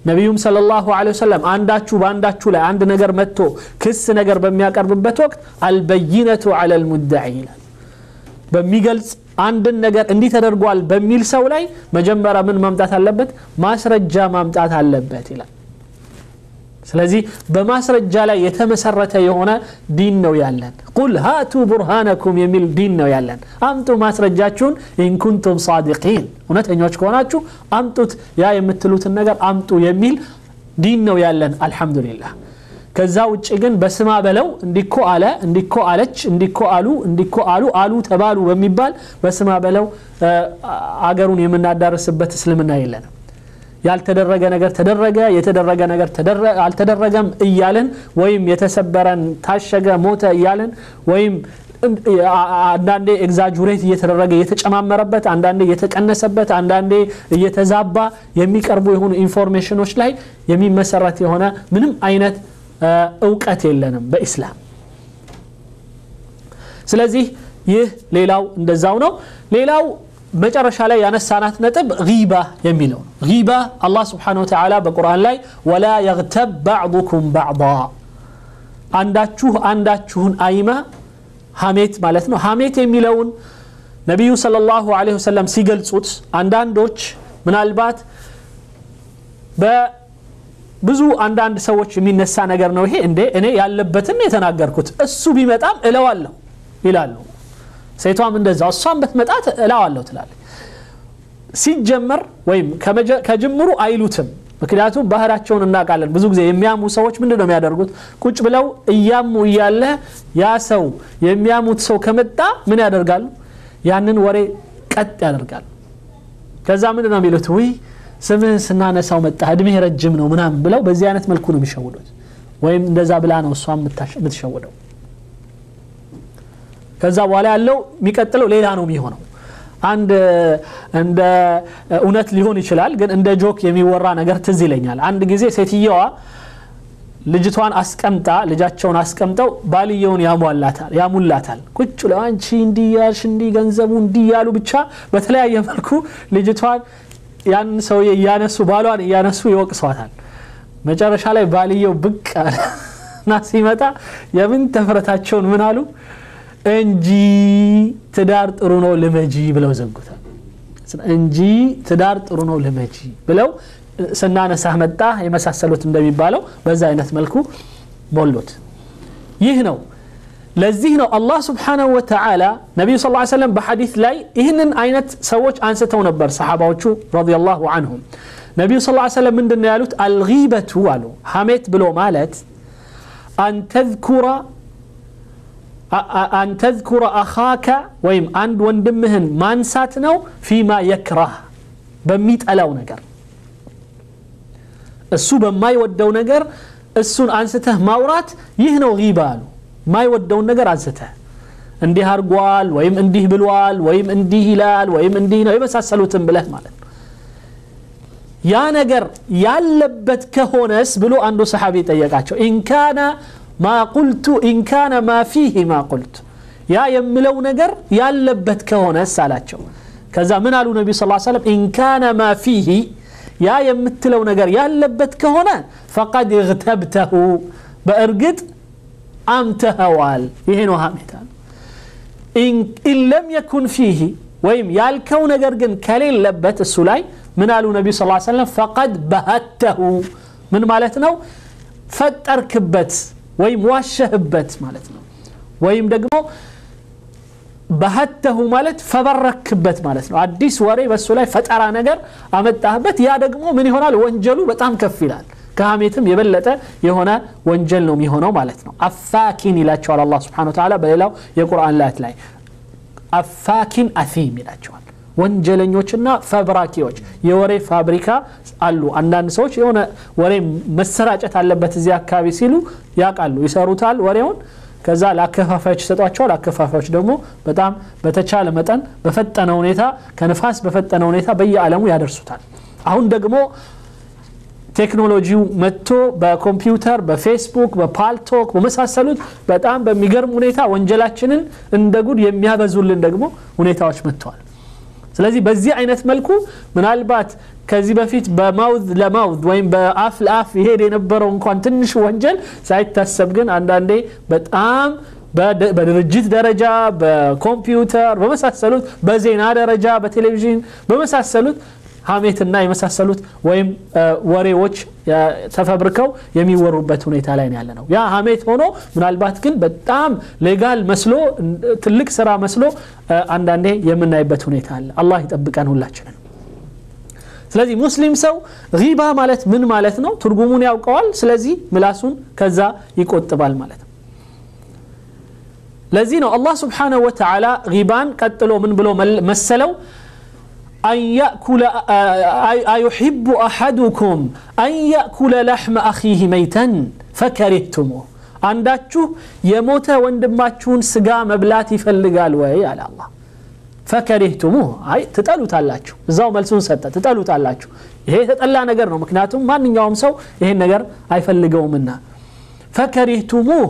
ነቢዩም ሰለላሁ ዐለይሂ ወሰለም አንዳችሁ በአንዳችሁ ላይ አንድ ነገር መጥቶ ክስ ነገር በሚያቀርብበት ወቅት አልበይነቱ ዐለል ሙደዒ ይላል በሚገልጽ አንድን ነገር እንዲህ ተደርጓል በሚል ሰው ላይ መጀመሪያ ምን ማምጣት አለበት ማስረጃ ማምጣት አለበት ይላል ስለዚህ በማስረጃ ላይ የተመሰረተ የሆነ ዲን ነው ያለን ቁል ሃቱ ቡርሃነኩም የሚል ዲን ነው ያለን አምጡ ማስረጃችሁን ኢንኩንቱም ሳዲቂን እውነተኞች ከሆናችሁ አምጡት ያ የምትሉትን ነገር አምጡ የሚል ዲን ነው ያለን አልሐምዱሊላህ ከዛ ውጭ ግን በስማ በለው እንዲኮ አለ እንዲኮ አለች እንዲኮ አሉ እንዲኮ አሉ አሉ ተባሉ በሚባል በስማ በለው አገሩን የምናዳርስበት እስልምና የለንም ያልተደረገ ነገር ተደረገ የተደረገ ነገር አልተደረገም እያልን ወይም የተሰበረን ታሸገ ሞተ እያልን ወይም አንዳንዴ ኤግዛጁሬት እየተደረገ እየተጨማመረበት አንዳንዴ እየተቀነሰበት አንዳንዴ እየተዛባ የሚቀርቡ የሆኑ ኢንፎርሜሽኖች ላይ የሚመሰረት የሆነ ምንም አይነት እውቀት የለንም በኢስላም ስለዚህ ይህ ሌላው እንደዛው ነው ሌላው መጨረሻ ላይ ያነሳናት ነጥብ ጊባ የሚለው ነው ጊባ አላህ ስብሓን ወተላ በቁርአን ላይ ወላ የግተብ ባዕضኩም ባዕض አንዳችሁ አንዳችሁን አይማ ሀሜት ማለት ነው ሀሜት የሚለውን ነቢዩ صለ ላሁ ለ ወሰለም ሲገልጹት አንዳንዶች ምናልባት ብዙ አንዳንድ ሰዎች የሚነሳ ነገር ነው ይሄ እንዴ እኔ ያለበትን የተናገርኩት እሱ ቢመጣም እለዋለሁ ይላሉ ሴቷም እንደዛ እሷም በትመጣት እላዋለሁ ትላለች ሲጀመር ወይም ከጅምሩ አይሉትም ምክንያቱም ባህራቸውን እናውቃለን ብዙ ጊዜ የሚያሙ ሰዎች ምንድን ነው የሚያደርጉት ቁጭ ብለው እያሙ እያለ ያ ሰው የሚያሙት ሰው ከመጣ ምን ያደርጋሉ ያንን ወሬ ቀጥ ያደርጋሉ ከዛ ምንድን ነው የሚሉት ውይ ስምህን ስናነሳው መጣ እድሜ ረጅም ነው ምናምን ብለው በዚህ አይነት መልኩ ነው የሚሸውዱት ወይም እንደዛ ብላ ነው እሷ የምትሸውደው ከዛ በኋላ ያለው የሚቀጥለው ሌላ ነው የሚሆነው አንድ እንደ እውነት ሊሆን ይችላል ግን እንደ ጆክ የሚወራ ነገር ትዝ ይለኛል አንድ ጊዜ ሴትየዋ ልጅቷን አስቀምጣ ልጃቸውን አስቀምጠው ባልየውን ያሟላታል ያሙላታል ቁጭ ብለው አንቺ እንዲህ ያልሽ እንዲህ ገንዘቡ እንዲህ ያሉ ብቻ በተለያየ መልኩ ልጅቷን ያን ሰውዬ እያነሱ ባሏን እያነሱ ይወቅሷታል መጨረሻ ላይ ባልየው ብቅ እና ሲመጣ የምን ተፍረታቸውን ምን አሉ እንጂ ትዳር ጥሩ ነው ልመጂ ብለው ዘጉታል እንጂ ትዳር ጥሩ ነው ልመጂ ብለው ስናነሳህ መጣ የመሳሰሉት እንደሚባለው በዛ አይነት መልኩ ሞሉት ይህ ነው ለዚህ ነው አላህ ስብሓናሁ ወተዓላ ነቢዩ ስ ሰለም በሐዲት ላይ ይህንን አይነት ሰዎች አንስተው ነበር ሰሓባዎቹ ረዲየላሁ አንሁም ነቢዩ ስ ሰለም ምንድን ያሉት አልጊበቱ አሉ ሐሜት ብሎ ማለት አንተذኩረ አን ተذኩረ አኻከ ወይም አንድ ወንድምህን ማንሳት ነው ፊማ የክራህ በሚጠላው ነገር እሱ በማይወደው ነገር እሱን አንስተህ ማውራት ይህ ነው ጊባ አሉ የማይወደውን ነገር አንስተህ እንዲህ አርጓል ወይም እንዲህ ብሏል ወይም እንዲህ ይላል ወይም እንዲህ ነው የመሳሰሉትን ብለህ ማለት ነው ያ ነገር ያለበት ከሆነስ ብሎ አንዱ ሰሓቢ ጠየቃቸው ኢንካነ ማ ቁልቱ ኢንካነ ማ ፊህ ማ ቁልቱ ያ የምለው ነገር ያለበት ከሆነስ አላቸው ከዛ ምን አሉ ነቢዩ ስ ሰለም ኢንካነ ማ ፊህ ያ የምትለው ነገር ያለበት ከሆነ ፈቀድ እግተብተሁ በእርግጥ አምተኸዋል ይሄ ነው ሀሜታ ኢን ለም የኩን ፊህ ወይም ያልከው ነገር ግን ከሌለበት እሱ ላይ ምን አሉ ነቢዩ ስ ሰለም ፈቀድ በሀተሁ ምን ማለት ነው ፈጠርክበት ወይም ዋሸህበት ማለት ነው ወይም ደግሞ በሀተሁ ማለት ፈበረክበት ማለት ነው አዲስ ወሬ በሱ ላይ ፈጠራ ነገር አመጣህበት ያ ደግሞ ምን ይሆናል ወንጀሉ በጣም ከፍ ይላል ከሀሜትም የበለጠ የሆነ ወንጀል ነው የሚሆነው ማለት ነው አፋኪን ይላቸዋል አላ ስብን ተላ በሌላው የቁርአን ላት ላይ አፋኪን አፊም ይላቸዋል ወንጀለኞችና ፈብራኪዎች የወሬ ፋብሪካ አሉ አንዳንድ ሰዎች የሆነ ወሬ መሰራጨት አለበት እዚህ አካባቢ ሲሉ ያውቃሉ ይሰሩታል ወሬውን ከዛ ለአከፋፋዮች ይሰጧቸዋል አከፋፋዮች ደግሞ በጣም በተቻለ መጠን በፈጠነ ሁኔታ ከንፋስ በፈጠነ ሁኔታ በየዓለሙ ያደርሱታል አሁን ደግሞ ቴክኖሎጂው መጥቶ በኮምፒውተር በፌስቡክ በፓልቶክ በመሳሰሉት በጣም በሚገርም ሁኔታ ወንጀላችንን እንደ ጉድ የሚያበዙልን ደግሞ ሁኔታዎች መጥተዋል ስለዚህ በዚህ አይነት መልኩ ምናልባት ከዚህ በፊት በማውዝ ለማውዝ ወይም በአፍ ለአፍ ይሄድ የነበረው እንኳን ትንሽ ወንጀል ሳይታሰብ ግን አንዳንዴ በጣም በድርጅት ደረጃ በኮምፒውተር በመሳሰሉት በዜና ደረጃ በቴሌቪዥን በመሳሰሉት ሀሜትና የመሳሰሉት ወይም ወሬዎች ተፈብርከው የሚወሩበት ሁኔታ ላይ ያለ ነው ያ ሀሜት ሆኖ ምናልባት ግን በጣም ሌጋል መስሎ ትልቅ ስራ መስሎ አንዳንዴ የምናይበት ሁኔታ አለ አላህ ይጠብቀን ሁላችንን ስለዚህ ሙስሊም ሰው ሪባ ማለት ምን ማለት ነው ትርጉሙን ያውቀዋል ስለዚህ ምላሱን ከዛ ይቆጥባል ማለት ነው ለዚህ ነው አላህ ስብሓንሁ ወተዓላ ሪባን ቀጥሎ ምን ብሎ መሰለው أن يأكل أيحب أحدكم أن يأكل لحم أخيه ميتا فكرهتموه አንዳችሁ የሞተ ወንድማችሁን ስጋ መብላት ይፈልጋል ወይ አለ አላህ ፈከሪህቱሙህ አይ ትጠሉታላችሁ እዛው መልሱን ሰጠ ትጠሉታላችሁ ይሄ የተጠላ ነገር ነው ምክንያቱም ማንኛውም ሰው ይሄን ነገር አይፈልገውምና ፈከሪህቱሙህ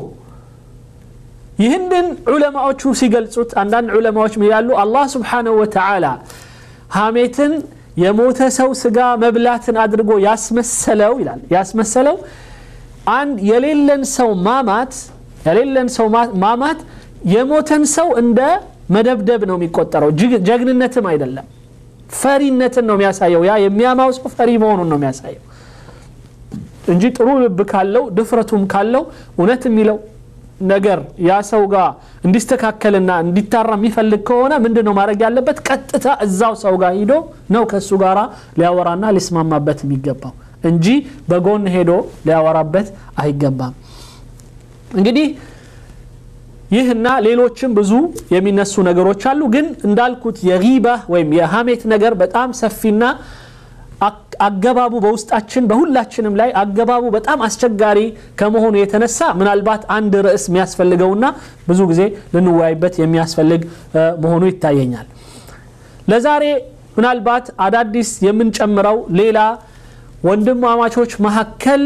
ይህንን ዑለማዎቹ ሲገልጹት አንዳንድ ዑለማዎች ይላሉ አላህ ስብሓንሁ ወተዓላ ሀሜትን የሞተ ሰው ስጋ መብላትን አድርጎ ያስመሰለው ይላል ያስመሰለው አንድ የሌለን ሰው ማማት የሌለን ሰው ማማት የሞተን ሰው እንደ መደብደብ ነው የሚቆጠረው ጀግንነትም አይደለም ፈሪነትን ነው የሚያሳየው ያ የሚያማው ሰው ፈሪ መሆኑን ነው የሚያሳየው እንጂ ጥሩ ልብ ካለው ድፍረቱም ካለው እውነት የሚለው ነገር ያ ሰው ጋር እንዲስተካከልና እንዲታራ የሚፈልግ ከሆነ ምንድን ነው ማድረግ ያለበት ቀጥታ እዛው ሰው ጋር ሂዶ ነው ከእሱ ጋር ሊያወራና ሊስማማበት የሚገባው እንጂ በጎን ሄዶ ሊያወራበት አይገባም እንግዲህ ይህና ሌሎችም ብዙ የሚነሱ ነገሮች አሉ ግን እንዳልኩት የጊባ ወይም የሀሜት ነገር በጣም ሰፊና አገባቡ በውስጣችን በሁላችንም ላይ አገባቡ በጣም አስቸጋሪ ከመሆኑ የተነሳ ምናልባት አንድ ርዕስ የሚያስፈልገውና ብዙ ጊዜ ልንወያይበት የሚያስፈልግ መሆኑ ይታየኛል ለዛሬ ምናልባት አዳዲስ የምንጨምረው ሌላ ወንድማማቾች መካከል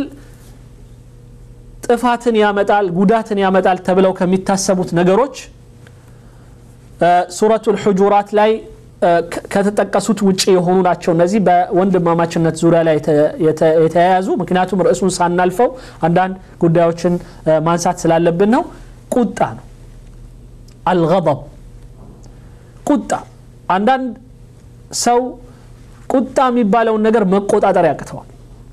ጥፋትን ያመጣል ጉዳትን ያመጣል ተብለው ከሚታሰቡት ነገሮች ሱረቱ ልሑጁራት ላይ ከተጠቀሱት ውጭ የሆኑ ናቸው እነዚህ በወንድማማችነት ዙሪያ ላይ የተያያዙ ምክንያቱም ርዕሱን ሳናልፈው አንዳንድ ጉዳዮችን ማንሳት ስላለብን ነው ቁጣ ነው አልገضብ ቁጣ አንዳንድ ሰው ቁጣ የሚባለውን ነገር መቆጣጠር ያቅተዋል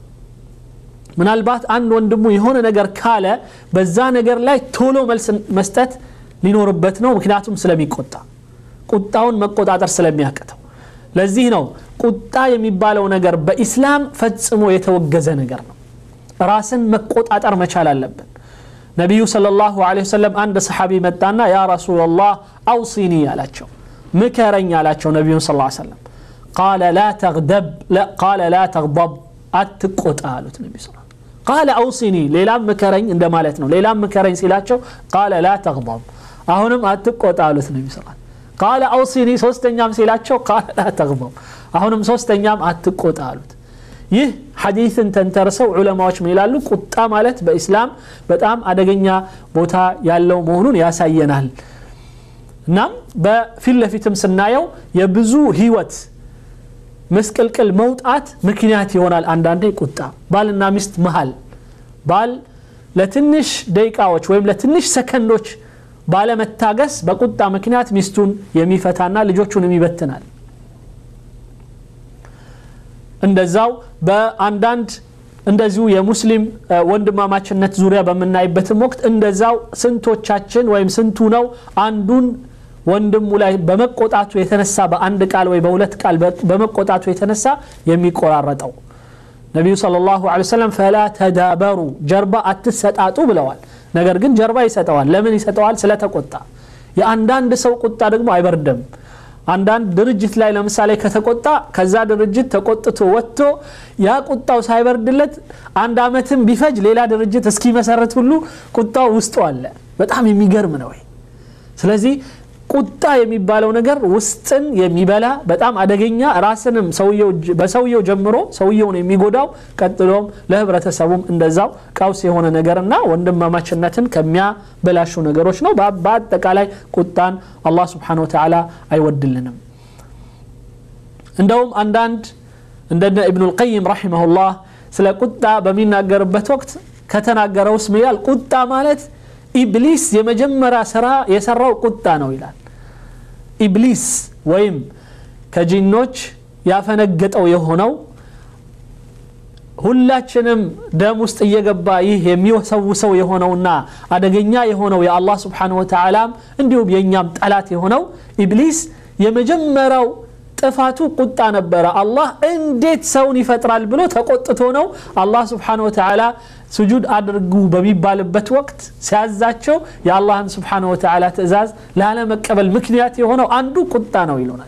ምናልባት አንድ ወንድሙ የሆነ ነገር ካለ በዛ ነገር ላይ ቶሎ መልስ መስጠት ሊኖርበት ነው ምክንያቱም ስለሚቆጣ ቁጣውን መቆጣጠር ስለሚያቅተው ለዚህ ነው ቁጣ የሚባለው ነገር በኢስላም ፈጽሞ የተወገዘ ነገር ነው ራስን መቆጣጠር መቻል አለብን ነቢዩ صለ ላሁ ለ ወሰለም አንድ ሰሓቢ መጣና ያ ረሱላላህ አውሲኒ አላቸው ምከረኝ አላቸው ነቢዩን ስ ሰለም ቃለ ላ ተግضብ አትቆጣ አሉት ነቢ ስ ቃለ አውሲኒ ሌላም ምከረኝ እንደማለት ነው ሌላም ምከረኝ ሲላቸው ቃለ ላ ተግضብ አሁንም አትቆጣ አሉት ነቢ ስ ቃለ አውሲኒ ሶስተኛም ሲላቸው ቃለ ላ ተግضብ አሁንም ሶስተኛም አትቆጣ አሉት ይህ ሐዲትን ተንተርሰው ዑለማዎች ምን ይላሉ ቁጣ ማለት በኢስላም በጣም አደገኛ ቦታ ያለው መሆኑን ያሳየናል እናም በፊት ለፊትም ስናየው የብዙ ህይወት መስቀልቅል መውጣት ምክንያት ይሆናል አንዳንዴ ቁጣ ባልና ሚስት መሃል ባል ለትንሽ ደቂቃዎች ወይም ለትንሽ ሰከንዶች ባለመታገስ በቁጣ ምክንያት ሚስቱን የሚፈታና ልጆቹን ይበትናል እንደዛው በአንዳንድ እንደዚሁ የሙስሊም ወንድማማችነት ዙሪያ በምናይበትም ወቅት እንደዛው ስንቶቻችን ወይም ስንቱ ነው አንዱን ወንድሙ ላይ በመቆጣቱ የተነሳ በአንድ ቃል ወይ በሁለት ቃል በመቆጣቱ የተነሳ የሚቆራረጠው ነቢዩ صለ ላሁ ለ ሰለም ፈላ ተዳበሩ ጀርባ አትሰጣጡ ብለዋል ነገር ግን ጀርባ ይሰጠዋል ለምን ይሰጠዋል ስለተቆጣ የአንዳንድ ሰው ቁጣ ደግሞ አይበርድም አንዳንድ ድርጅት ላይ ለምሳሌ ከተቆጣ ከዛ ድርጅት ተቆጥቶ ወጥቶ ያ ቁጣው ሳይበርድለት አንድ አመትም ቢፈጅ ሌላ ድርጅት እስኪመሰረት ሁሉ ቁጣው ውስጡ አለ በጣም የሚገርም ነው ስለዚህ ቁጣ የሚባለው ነገር ውስጥን የሚበላ በጣም አደገኛ ራስንም በሰውየው ጀምሮ ሰውየውን የሚጎዳው ቀጥሎም ለህብረተሰቡም እንደዛው ቀውስ የሆነ ነገርና ወንድማማችነትን ከሚያበላሹ ነገሮች ነው በአጠቃላይ ቁጣን አላህ ስብሓን ወተላ አይወድልንም እንደውም አንዳንድ እንደነ ኢብኑ ልቀይም ረሒመሁላህ ስለ ቁጣ በሚናገርበት ወቅት ከተናገረው ስም ይላል ቁጣ ማለት ኢብሊስ የመጀመሪያ ስራ የሰራው ቁጣ ነው ይላል ኢብሊስ ወይም ከጂኖች ያፈነገጠው የሆነው ሁላችንም ደም ውስጥ እየገባ ይህ የሚወሰውሰው የሆነውና አደገኛ የሆነው የአላህ ስብሓን ወተዓላም እንዲሁም የእኛም ጠላት የሆነው ኢብሊስ የመጀመሪያው ጥፋቱ ቁጣ ነበረ አላህ እንዴት ሰውን ይፈጥራል ብሎ ተቆጥቶ ነው አላህ ስብሓን ወተዓላ ስጁድ አድርጉ በሚባልበት ወቅት ሲያዛቸው የአላህን ስብሓን ወተዓላ ትእዛዝ ላለመቀበል ምክንያት የሆነው አንዱ ቁጣ ነው ይሉናል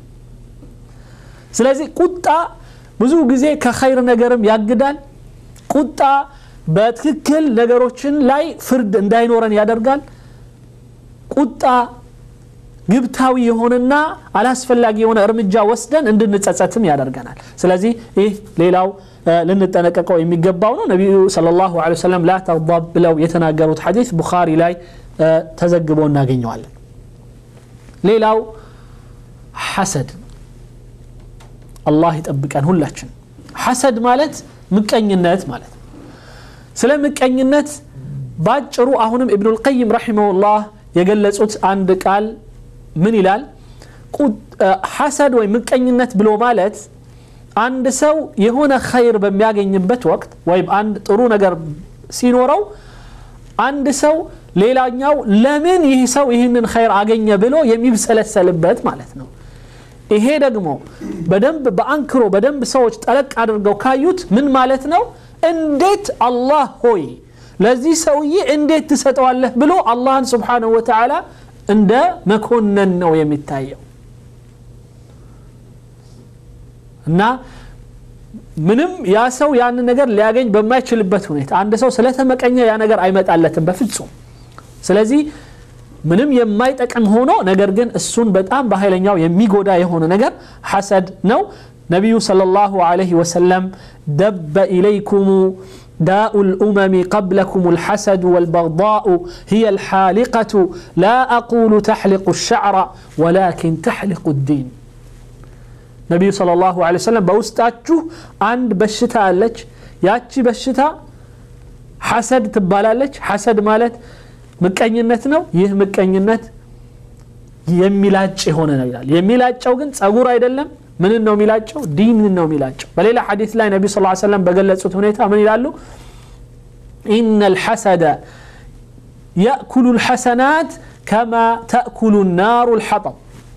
ስለዚህ ቁጣ ብዙ ጊዜ ከኸይር ነገርም ያግዳል ቁጣ በትክክል ነገሮችን ላይ ፍርድ እንዳይኖረን ያደርጋል ቁጣ ግብታዊ የሆነና አላስፈላጊ የሆነ እርምጃ ወስደን እንድንጸጸትም ያደርገናል ስለዚህ ይህ ሌላው ልንጠነቀቀው የሚገባው ነው ነቢዩ ለ ላሁ ሰለም ላ ተግضብ ብለው የተናገሩት ሐዲስ ቡኻሪ ላይ ተዘግቦ እናገኘዋለን ሌላው ሐሰድ አላህ ይጠብቀን ሁላችን ሐሰድ ማለት ምቀኝነት ማለት ነው ስለ ምቀኝነት ባጭሩ አሁንም ኢብኑ ልቀይም ረሒመሁላህ የገለጹት አንድ ቃል ምን ይላል ሐሰድ ወይም ምቀኝነት ብሎ ማለት አንድ ሰው የሆነ ኸይር በሚያገኝበት ወቅት ወይም አንድ ጥሩ ነገር ሲኖረው አንድ ሰው ሌላኛው ለምን ይህ ሰው ይህንን ኸይር አገኘ ብሎ የሚብሰለሰልበት ማለት ነው ይሄ ደግሞ በደንብ በአንክሮ በደንብ ሰዎች ጠለቅ አድርገው ካዩት ምን ማለት ነው እንዴት አላህ ሆይ ለዚህ ሰውዬ እንዴት ትሰጠዋለህ ብሎ አላህን ስብሓንሁ ወተዓላ እንደ መኮነን ነው የሚታየው እና ምንም ያ ሰው ያንን ነገር ሊያገኝ በማይችልበት ሁኔታ አንድ ሰው ስለተመቀኘ ያ ነገር አይመጣለትም በፍጹም ስለዚህ ምንም የማይጠቅም ሆኖ ነገር ግን እሱን በጣም በኃይለኛው የሚጎዳ የሆነ ነገር ሐሰድ ነው ነቢዩ صلى الله عليه وسلم دب إليكم داء الأمم قبلكم الحسد والبغضاء هي الحالقة لا أقول تحلق الشعر ولكن تحلق الدين ነቢዩ صلى الله عليه وسلم በውስጣችሁ አንድ በሽታ አለች ያቺ በሽታ ሐሰድ ትባላለች ሐሰድ ማለት ምቀኝነት ነው ይህ ምቀኝነት የሚላጭ የሆነ ነው ይላል የሚላጨው ግን ጸጉር አይደለም ምንን ነው የሚላጨው ዲንን ነው የሚላጨው በሌላ ሐዲስ ላይ ነቢ ስ ሰለም በገለጹት ሁኔታ ምን ይላሉ ኢነ ልሐሰደ يأكل الحسنات كما تأكل النار الحطب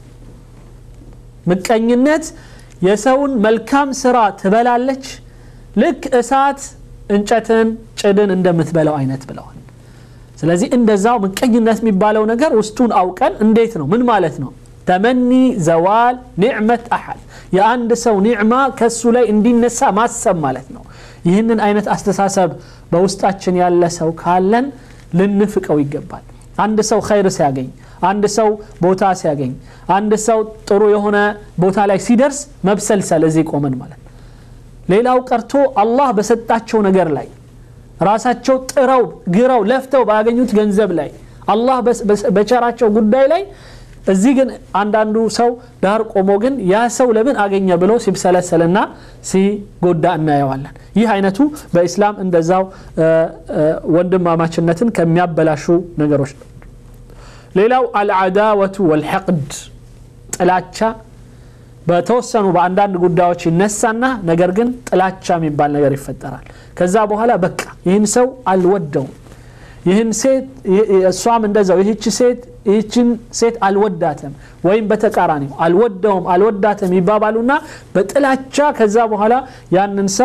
ምቀኝነት የሰውን መልካም ስራ ትበላለች ልክ እሳት እንጨትን ጭድን እንደምትበላው አይነት ብለዋል ስለዚህ እንደዛው ምቀኝነት የሚባለው ነገር ውስጡን አውቀን እንዴት ነው ምን ማለት ነው ተመኒ ዘዋል ኒዕመት አሐድ የአንድ ሰው ኒዕማ ከሱ ላይ እንዲነሳ ማሰብ ማለት ነው ይህንን አይነት አስተሳሰብ በውስጣችን ያለ ሰው ካለን ልንፍቀው ይገባል አንድ ሰው ኸይር ሲያገኝ አንድ ሰው ቦታ ሲያገኝ አንድ ሰው ጥሩ የሆነ ቦታ ላይ ሲደርስ መብሰልሰል እዚህ ቆመን ማለት ሌላው ቀርቶ አላህ በሰጣቸው ነገር ላይ ራሳቸው ጥረው ግረው ለፍተው ባገኙት ገንዘብ ላይ አላህ በቸራቸው ጉዳይ ላይ እዚህ ግን አንዳንዱ ሰው ዳር ቆሞ ግን ያ ሰው ለምን አገኘ ብሎ ሲብሰለሰልና ሲጎዳ እናየዋለን ይህ አይነቱ በኢስላም እንደዛው ወንድማማችነትን ከሚያበላሹ ነገሮች ነው ሌላው አልዓዳወቱ ወልሐቅድ ጥላቻ በተወሰኑ በአንዳንድ ጉዳዮች ይነሳና ነገር ግን ጥላቻ የሚባል ነገር ይፈጠራል ከዛ በኋላ በቃ ይህን ሰው አልወደውም ይህን ሴት እሷም እንደዛው ይህች ሴት ይህችን ሴት አልወዳትም ወይም በተቃራኒው አልወደውም አልወዳትም ይባባሉና በጥላቻ ከዛ በኋላ ያንን ሰው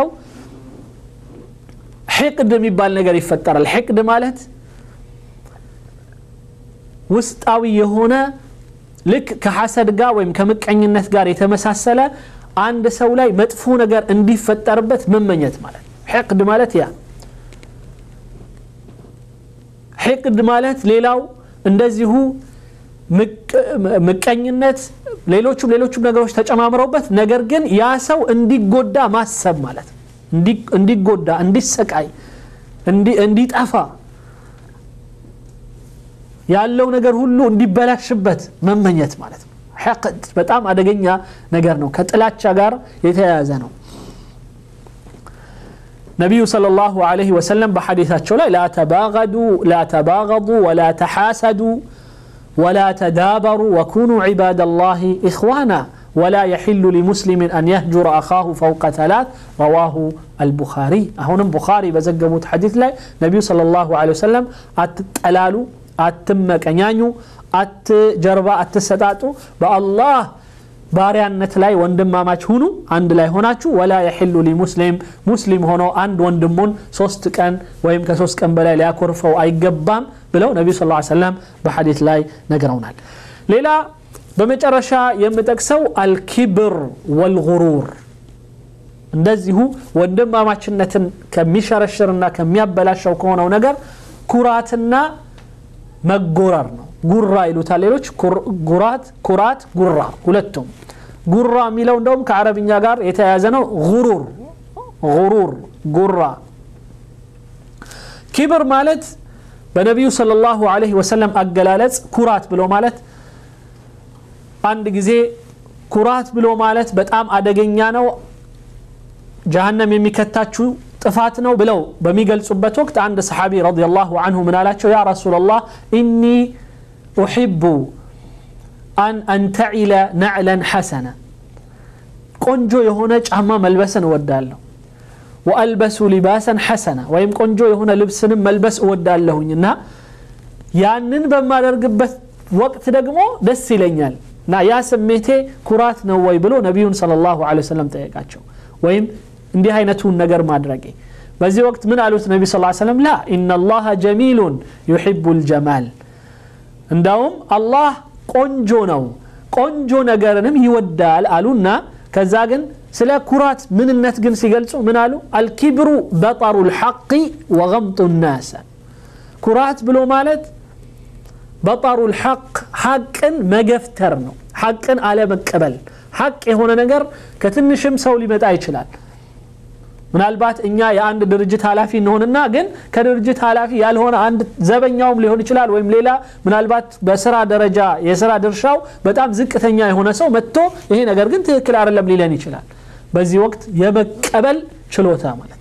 ሕቅድ የሚባል ነገር ይፈጠራል ሕቅድ ማለት ውስጣዊ የሆነ ልክ ከሐሰድ ጋር ወይም ከምቀኝነት ጋር የተመሳሰለ አንድ ሰው ላይ መጥፎ ነገር እንዲፈጠርበት መመኘት ማለት ነው ሕቅድ ማለት ያ ሕቅድ ማለት ሌላው እንደዚሁ ምቀኝነት ሌሎቹም ሌሎቹም ነገሮች ተጨማምረውበት ነገር ግን ያ ሰው እንዲጎዳ ማሰብ ማለት ነው እንዲጎዳ እንዲሰቃይ እንዲጠፋ ያለው ነገር ሁሉ እንዲበላሽበት መመኘት ማለት ነው ሕቅድ በጣም አደገኛ ነገር ነው ከጥላቻ ጋር የተያያዘ ነው ነቢዩ صلى الله عليه وسلم በሐዲታቸው ላይ ላ ተባገዱ ላ ተባገዱ ወላ ተሓሰዱ ولا تدابروا وكونوا عباد الله إخوانا ولا يحل لمسلم أن يهجر أخاه فوق ثلاث رواه البخاري هنا بخاري بزقموت حديث لا نبي صلى الله عليه وسلم أتتلالو أتمك أنيانيو أتجربا أتسداتو بالله ባሪያነት ላይ ወንድማማች ሁኑ አንድ ላይ ሆናችሁ ወላ የሕሉ ሊሙስሊም ሙስሊም ሆኖ አንድ ወንድሙን ሶስት ቀን ወይም ከሶስት ቀን በላይ ሊያኮርፈው አይገባም ብለው ነቢዩ ስ ሰለም በሐዲት ላይ ነግረውናል ሌላ በመጨረሻ የምጠቅሰው አልኪብር ወልጉሩር እንደዚሁ ወንድማማችነትን ከሚሸረሽርና ከሚያበላሸው ከሆነው ነገር ኩራትና መጎረር ነው ጉራ ይሉታል ሌሎች ጉራት ኩራት ጉራ ሁለቱም ጉራ የሚለው እንደውም ከአረብኛ ጋር የተያያዘ ነው ጉሩር ጉሩር ጉራ ኪብር ማለት በነቢዩ صلى الله عليه وسلم አገላለጽ ኩራት ብሎ ማለት አንድ ጊዜ ኩራት ብሎ ማለት በጣም አደገኛ ነው ጀሃነም የሚከታችሁ ጥፋት ነው ብለው በሚገልጹበት ወቅት አንድ ሰሓቢ ረዲየላሁ አንሁ ምን አላቸው ያ ረሱላላህ ኢኒ ኡሒቡ አን አንተዒለ ነዕለን ሐሰነ ቆንጆ የሆነ ጫማ መልበስን እወዳለሁ ወአልበሱ ሊባሰን ሐሰና ወይም ቆንጆ የሆነ ልብስንም መልበስ እወዳለሁኝ እና ያንን በማደርግበት ወቅት ደግሞ ደስ ይለኛል እና ያ ስሜቴ ኩራት ነው ወይ ብሎ ነቢዩን صለ ላሁ ለ ወሰለም ጠየቃቸው ወይም እንዲህ አይነቱን ነገር ማድረጌ በዚህ ወቅት ምን አሉት ነቢ ስ ሰለም ላ ኢና ላሀ ጀሚሉን ዩሕቡ ልጀማል እንዳውም አላህ ቆንጆ ነው ቆንጆ ነገርንም ይወዳል አሉና ከዛ ግን ስለ ኩራት ምንነት ግን ሲገልጹ ምን አሉ አልኪብሩ በጠሩ ልሐቂ ወገምጡ ናስ ኩራት ብሎ ማለት በጠሩ ልሐቅ ሐቅን መገፍተር ነው ሐቅን አለመቀበል ሐቅ የሆነ ነገር ከትንሽም ሰው ሊመጣ ይችላል ምናልባት እኛ የአንድ ድርጅት ኃላፊ እንሆንና ግን ከድርጅት ኃላፊ ያልሆነ አንድ ዘበኛውም ሊሆን ይችላል ወይም ሌላ ምናልባት በስራ ደረጃ የስራ ድርሻው በጣም ዝቅተኛ የሆነ ሰው መጥቶ ይሄ ነገር ግን ትክክል አይደለም ሊለን ይችላል በዚህ ወቅት የመቀበል ችሎታ ማለት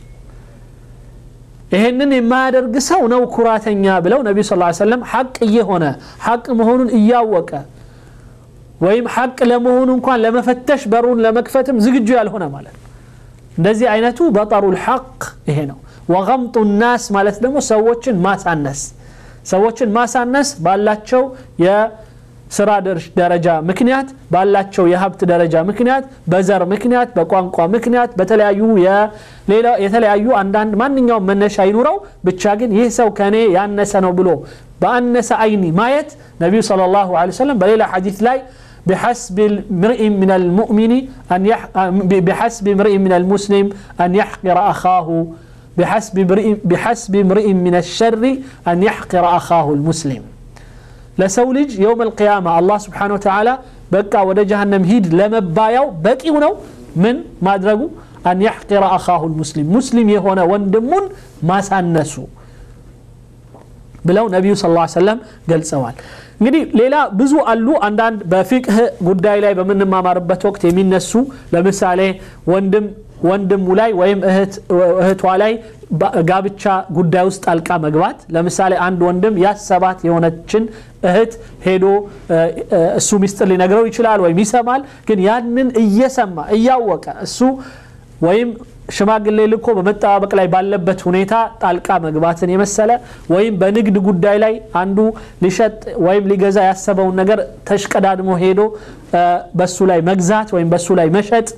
ይሄንን የማያደርግ ሰው ነው ኩራተኛ ብለው ነቢ ስ ሰለም ሐቅ እየሆነ ሐቅ መሆኑን እያወቀ ወይም ሐቅ ለመሆኑ እንኳን ለመፈተሽ በሩን ለመክፈትም ዝግጁ ያልሆነ ማለት ነው እንደዚህ አይነቱ በጠሩ ልሐቅ ይሄ ነው ወገምጡ ናስ ማለት ደግሞ ሰዎችን ማሳነስ ሰዎችን ማሳነስ ባላቸው የስራ ደረጃ ምክንያት ባላቸው የሀብት ደረጃ ምክንያት በዘር ምክንያት በቋንቋ ምክንያት በተለያዩ የተለያዩ አንዳንድ ማንኛውም መነሻ ይኑረው ብቻ ግን ይህ ሰው ከእኔ ያነሰ ነው ብሎ በአነሰ አይኒ ማየት ነቢዩ صلى الله عليه وسلم በሌላ ሐዲት ላይ بحسب امرئ من المؤمن أن يح... بحسب امرئ من المسلم أن يحقر أخاه بحسب امرئ بحسب امرئ من الشر أن يحقر أخاه المسلم لسولج يوم القيامة الله سبحانه وتعالى بقى ودا جهنم هيد لما بايو بقي هنا من ما أدركوا أن يحقر أخاه المسلم مسلم يهونا وندمون ما سانسوا ብለው ነቢዩ ስ ሰለም ገልጸዋል እንግዲህ ሌላ ብዙ አሉ አንዳንድ በፊቅህ ጉዳይ ላይ በምንማማርበት ወቅት የሚነሱ ለምሳሌ ወንድም ወንድሙ ላይ ወይም እህቷ ላይ ጋብቻ ጉዳይ ውስጥ ጣልቃ መግባት ለምሳሌ አንድ ወንድም ያሰባት የሆነችን እህት ሄዶ እሱ ሚስጥር ሊነግረው ይችላል ወይም ይሰማል ግን ያንን እየሰማ እያወቀ እሱ ወይም ሽማግሌ ልኮ በመጠባበቅ ላይ ባለበት ሁኔታ ጣልቃ መግባትን የመሰለ ወይም በንግድ ጉዳይ ላይ አንዱ ሊሸጥ ወይም ሊገዛ ያሰበውን ነገር ተሽቀዳድሞ ሄዶ በሱ ላይ መግዛት ወይም በሱ ላይ መሸጥ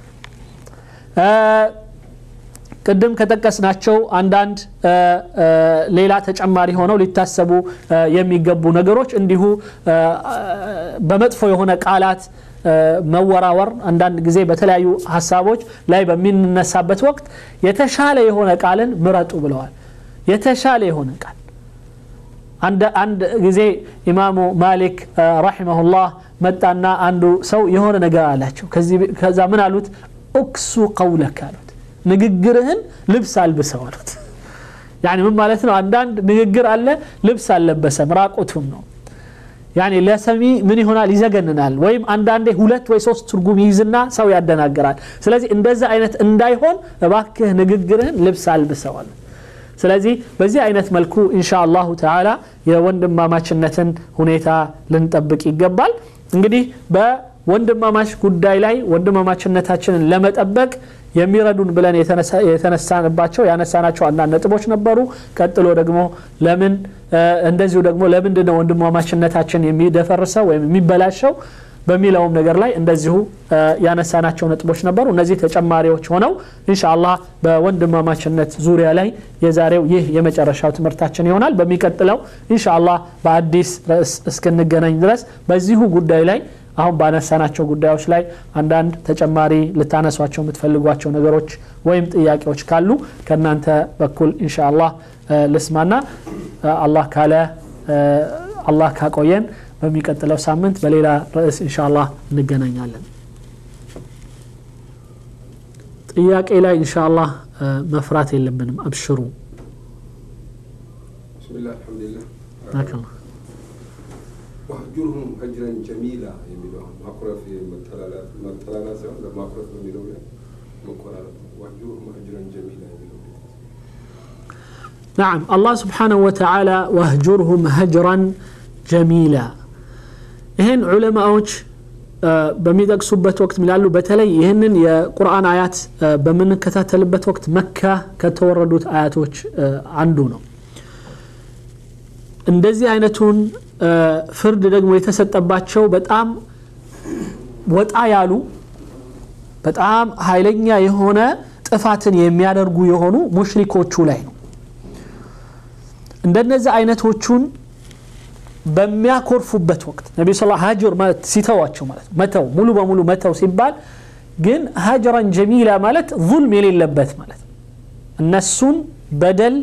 ቅድም ከጠቀስናቸው አንዳንድ ሌላ ተጨማሪ ሆነው ሊታሰቡ የሚገቡ ነገሮች እንዲሁ በመጥፎ የሆነ ቃላት መወራወር አንዳንድ ጊዜ በተለያዩ ሀሳቦች ላይ በሚነሳበት ወቅት የተሻለ የሆነ ቃልን ምረጡ ብለዋል የተሻለ የሆነ ቃል አንድ ጊዜ ኢማሙ ማሊክ ረሒመሁላህ መጣና አንዱ ሰው የሆነ ነገር አላቸው ከዛ ምን አሉት ኡክሱ ቀውለክ አሉት ንግግርህን ልብስ አልብሰው አሉት ያኒ ምን ማለት ነው አንዳንድ ንግግር አለ ልብስ አልለበሰም ራቁቱን ነው ያኔ ለሰሚ ምን ይሆናል ይዘገንናል ወይም አንዳንዴ ሁለት ወይ ሶስት ትርጉም ይይዝና ሰው ያደናግራል ስለዚህ እንደዛ አይነት እንዳይሆን እባክህ ንግግርህን ልብስ አልብሰዋል ስለዚህ በዚህ አይነት መልኩ ኢንሻ አላሁ ተዓላ የወንድማማችነትን ሁኔታ ልንጠብቅ ይገባል እንግዲህ በወንድማማች ጉዳይ ላይ ወንድማማችነታችንን ለመጠበቅ የሚረዱን ብለን የተነሳንባቸው ያነሳናቸው አንዳንድ ነጥቦች ነበሩ ቀጥሎ ደግሞ ለምን እንደዚሁ ደግሞ ለምንድን ነው ወንድማማችነታችን የሚደፈርሰው ወይም የሚበላሸው በሚለውም ነገር ላይ እንደዚሁ ያነሳናቸው ነጥቦች ነበሩ እነዚህ ተጨማሪዎች ሆነው ኢንሻአላህ በወንድማማችነት ዙሪያ ላይ የዛሬው ይህ የመጨረሻው ትምህርታችን ይሆናል በሚቀጥለው ኢንሻአላህ በአዲስ ርዕስ እስክንገናኝ ድረስ በዚሁ ጉዳይ ላይ አሁን ባነሳናቸው ጉዳዮች ላይ አንዳንድ ተጨማሪ ልታነሷቸው የምትፈልጓቸው ነገሮች ወይም ጥያቄዎች ካሉ ከእናንተ በኩል ኢንሻአላህ ልስማና አላህ ካለ አላህ ካቆየን በሚቀጥለው ሳምንት በሌላ ርዕስ ኢንሻአላህ እንገናኛለን ጥያቄ ላይ ኢንሻአላህ መፍራት የለብንም አብሽሩ ብስሚላህ አልሐምዱሊላህ ባረከላህ ዋህጁርሁም ሀጅረን ጀሚላ የሚለው አሁን ማኩረፍ መጠላላት ሳይሆን ለማኩረፍ በሚለው ላይ መቆራረጥ ነው። ዋህጁርሁም ሀጅረን ጀሚላ የሚለው نعم الله سبحانه وتعالى واهجرهم هجرا جميلا ይህን ዑለማዎች በሚጠቅሱበት ወቅት ሚላሉ በተለይ ይህንን የቁርአን አያት በምንከታተልበት ወቅት መካ ከተወረዱት አያቶች አንዱ ነው እንደዚህ አይነቱን ፍርድ ደግሞ የተሰጠባቸው በጣም ወጣ ያሉ በጣም ኃይለኛ የሆነ ጥፋትን የሚያደርጉ የሆኑ ሙሽሪኮቹ ላይ ነው እንደነዚህ አይነቶቹን በሚያኮርፉበት ወቅት ነቢ ስ ሀጅር ማለት ሲተዋቸው ማለት ነው መተው ሙሉ በሙሉ መተው ሲባል ግን ሀጅራን ጀሚላ ማለት ظልም የሌለበት ማለት ነው እነሱን በደል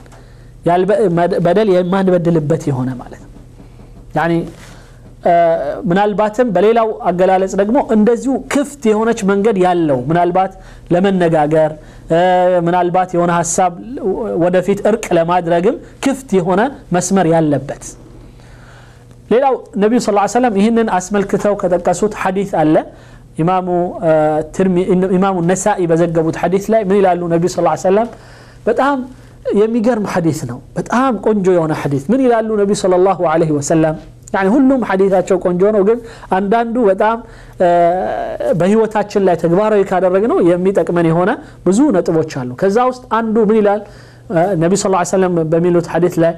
በደል የማንበድልበት የሆነ ማለት ነው ያኒ ምናልባትም በሌላው አገላለጽ ደግሞ እንደዚሁ ክፍት የሆነች መንገድ ያለው ምናልባት ለመነጋገር ምናልባት የሆነ ሀሳብ ወደፊት እርቅ ለማድረግም ክፍት የሆነ መስመር ያለበት ሌላው ነቢዩ ስ ሰለም ይህንን አስመልክተው ከጠቀሱት ሐዲት አለ ኢማሙ ነሳኢ በዘገቡት ሐዲት ላይ ምን ይላሉ ነቢዩ ስ ሰለም በጣም የሚገርም ሐዲት ነው በጣም ቆንጆ የሆነ ሐዲት ምን ይላሉ ነቢዩ ስለ ላሁ ለ ወሰለም يعني ሁሉም ሐዲታቸው ቆንጆ ነው ግን አንዳንዱ በጣም በህይወታችን ላይ ተግባራዊ ካደረግ ነው የሚጠቅመን የሆነ ብዙ ነጥቦች አሉ ከዛ ውስጥ አንዱ ምን ይላል ነቢ ስ ሰለም በሚሉት ሐዲት ላይ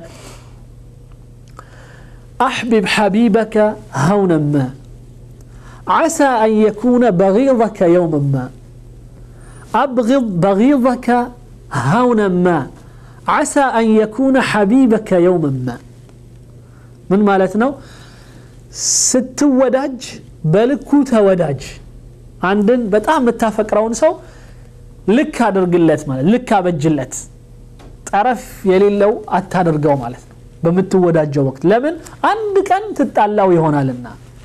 أحبب حبيبك هونا ما عسى أن يكون بغيضك يوما ما أبغض بغيضك هونا ما عسى أن يكون حبيبك يوما ما ምን ማለት ነው ስትወዳጅ በልኩ ተወዳጅ አንድን በጣም የምታፈቅረውን ሰው ልክ አድርግለት ማለት ልክ አበጅለት ጠረፍ የሌለው አታደርገው ማለት ነው በምትወዳጀው ወቅት ለምን አንድ ቀን ትጣላው ይሆናልና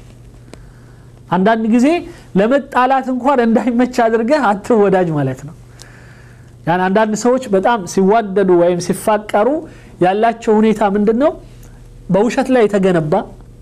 አንዳንድ ጊዜ ለመጣላት እንኳን እንዳይመች አድርገህ አትወዳጅ ማለት ነው ያን አንዳንድ ሰዎች በጣም ሲዋደዱ ወይም ሲፋቀሩ ያላቸው ሁኔታ ምንድን ነው በውሸት ላይ የተገነባ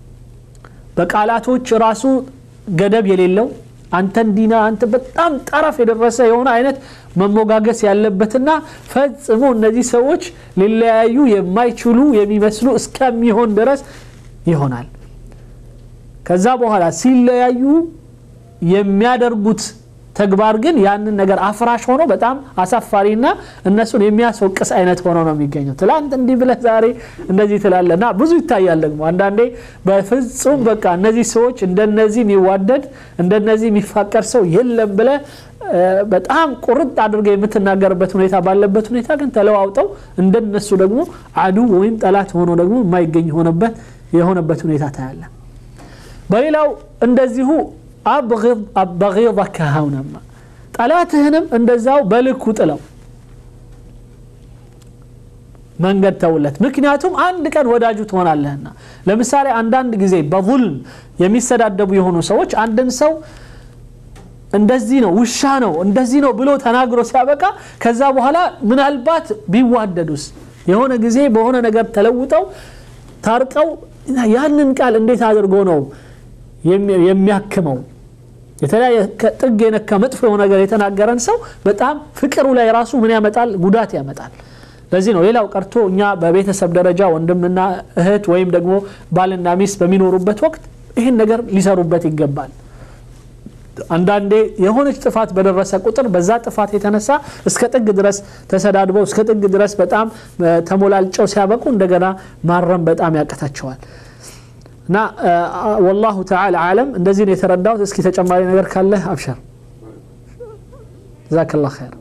በቃላቶች ራሱ ገደብ የሌለው አንተ እንዲና አንተ በጣም ጠረፍ የደረሰ የሆነ አይነት መሞጋገስ ያለበትና ፈጽሞ እነዚህ ሰዎች ሊለያዩ የማይችሉ የሚመስሉ እስከሚሆን ድረስ ይሆናል ከዛ በኋላ ሲለያዩ የሚያደርጉት ተግባር ግን ያንን ነገር አፍራሽ ሆኖ በጣም አሳፋሪና እነሱን የሚያስወቅስ አይነት ሆኖ ነው የሚገኘው ትላንት እንዲህ ብለህ ዛሬ እንደዚህ ትላለ እና ብዙ ይታያል ደግሞ አንዳንዴ በፍጹም በቃ እነዚህ ሰዎች እንደነዚህ የሚዋደድ እንደነዚህ የሚፋቀር ሰው የለም ብለ በጣም ቁርጥ አድርገ የምትናገርበት ሁኔታ ባለበት ሁኔታ ግን ተለዋውጠው እንደነሱ ደግሞ አዱ ወይም ጠላት ሆኖ ደግሞ የማይገኝ ሆነበት የሆነበት ሁኔታ ታያለ በሌላው እንደዚሁ አበغضከ ሀውነማ ጠላትህንም እንደዛው በልኩ ጥለው መንገድ ተውለት ምክንያቱም አንድ ቀን ወዳጁ ትሆናለህና ለምሳሌ አንዳንድ ጊዜ በظልም የሚሰዳደቡ የሆኑ ሰዎች አንድን ሰው እንደዚህ ነው ውሻ ነው እንደዚህ ነው ብሎ ተናግሮ ሲያበቃ ከዛ በኋላ ምናልባት ቢዋደዱስ የሆነ ጊዜ በሆነ ነገር ተለውጠው ታርቀው እና ያንን ቃል እንዴት አድርጎ ነው የሚ- የሚያክመው የተለያየ ከጥግ የነካ መጥፎ የሆነ ነገር የተናገረን ሰው በጣም ፍቅሩ ላይ ራሱ ምን ያመጣል ጉዳት ያመጣል ለዚህ ነው ሌላው ቀርቶ እኛ በቤተሰብ ደረጃ ወንድምና እህት ወይም ደግሞ ባልና ሚስት በሚኖሩበት ወቅት ይህን ነገር ሊሰሩበት ይገባል አንዳንዴ የሆነች ጥፋት በደረሰ ቁጥር በዛ ጥፋት የተነሳ እስከ ጥግ ድረስ ተሰዳድበው እስከ ጥግ ድረስ በጣም እ፣ ተሞላልጨው ሲያበቁ እንደገና ማረም በጣም ያቀታቸዋል እና እ፣ ወላሁ ተዓላ አለም እንደዚህ ነው የተረዳሁት እስኪ ተጨማሪ ነገር ካለ አብሸር ጀዛከላ ኸይር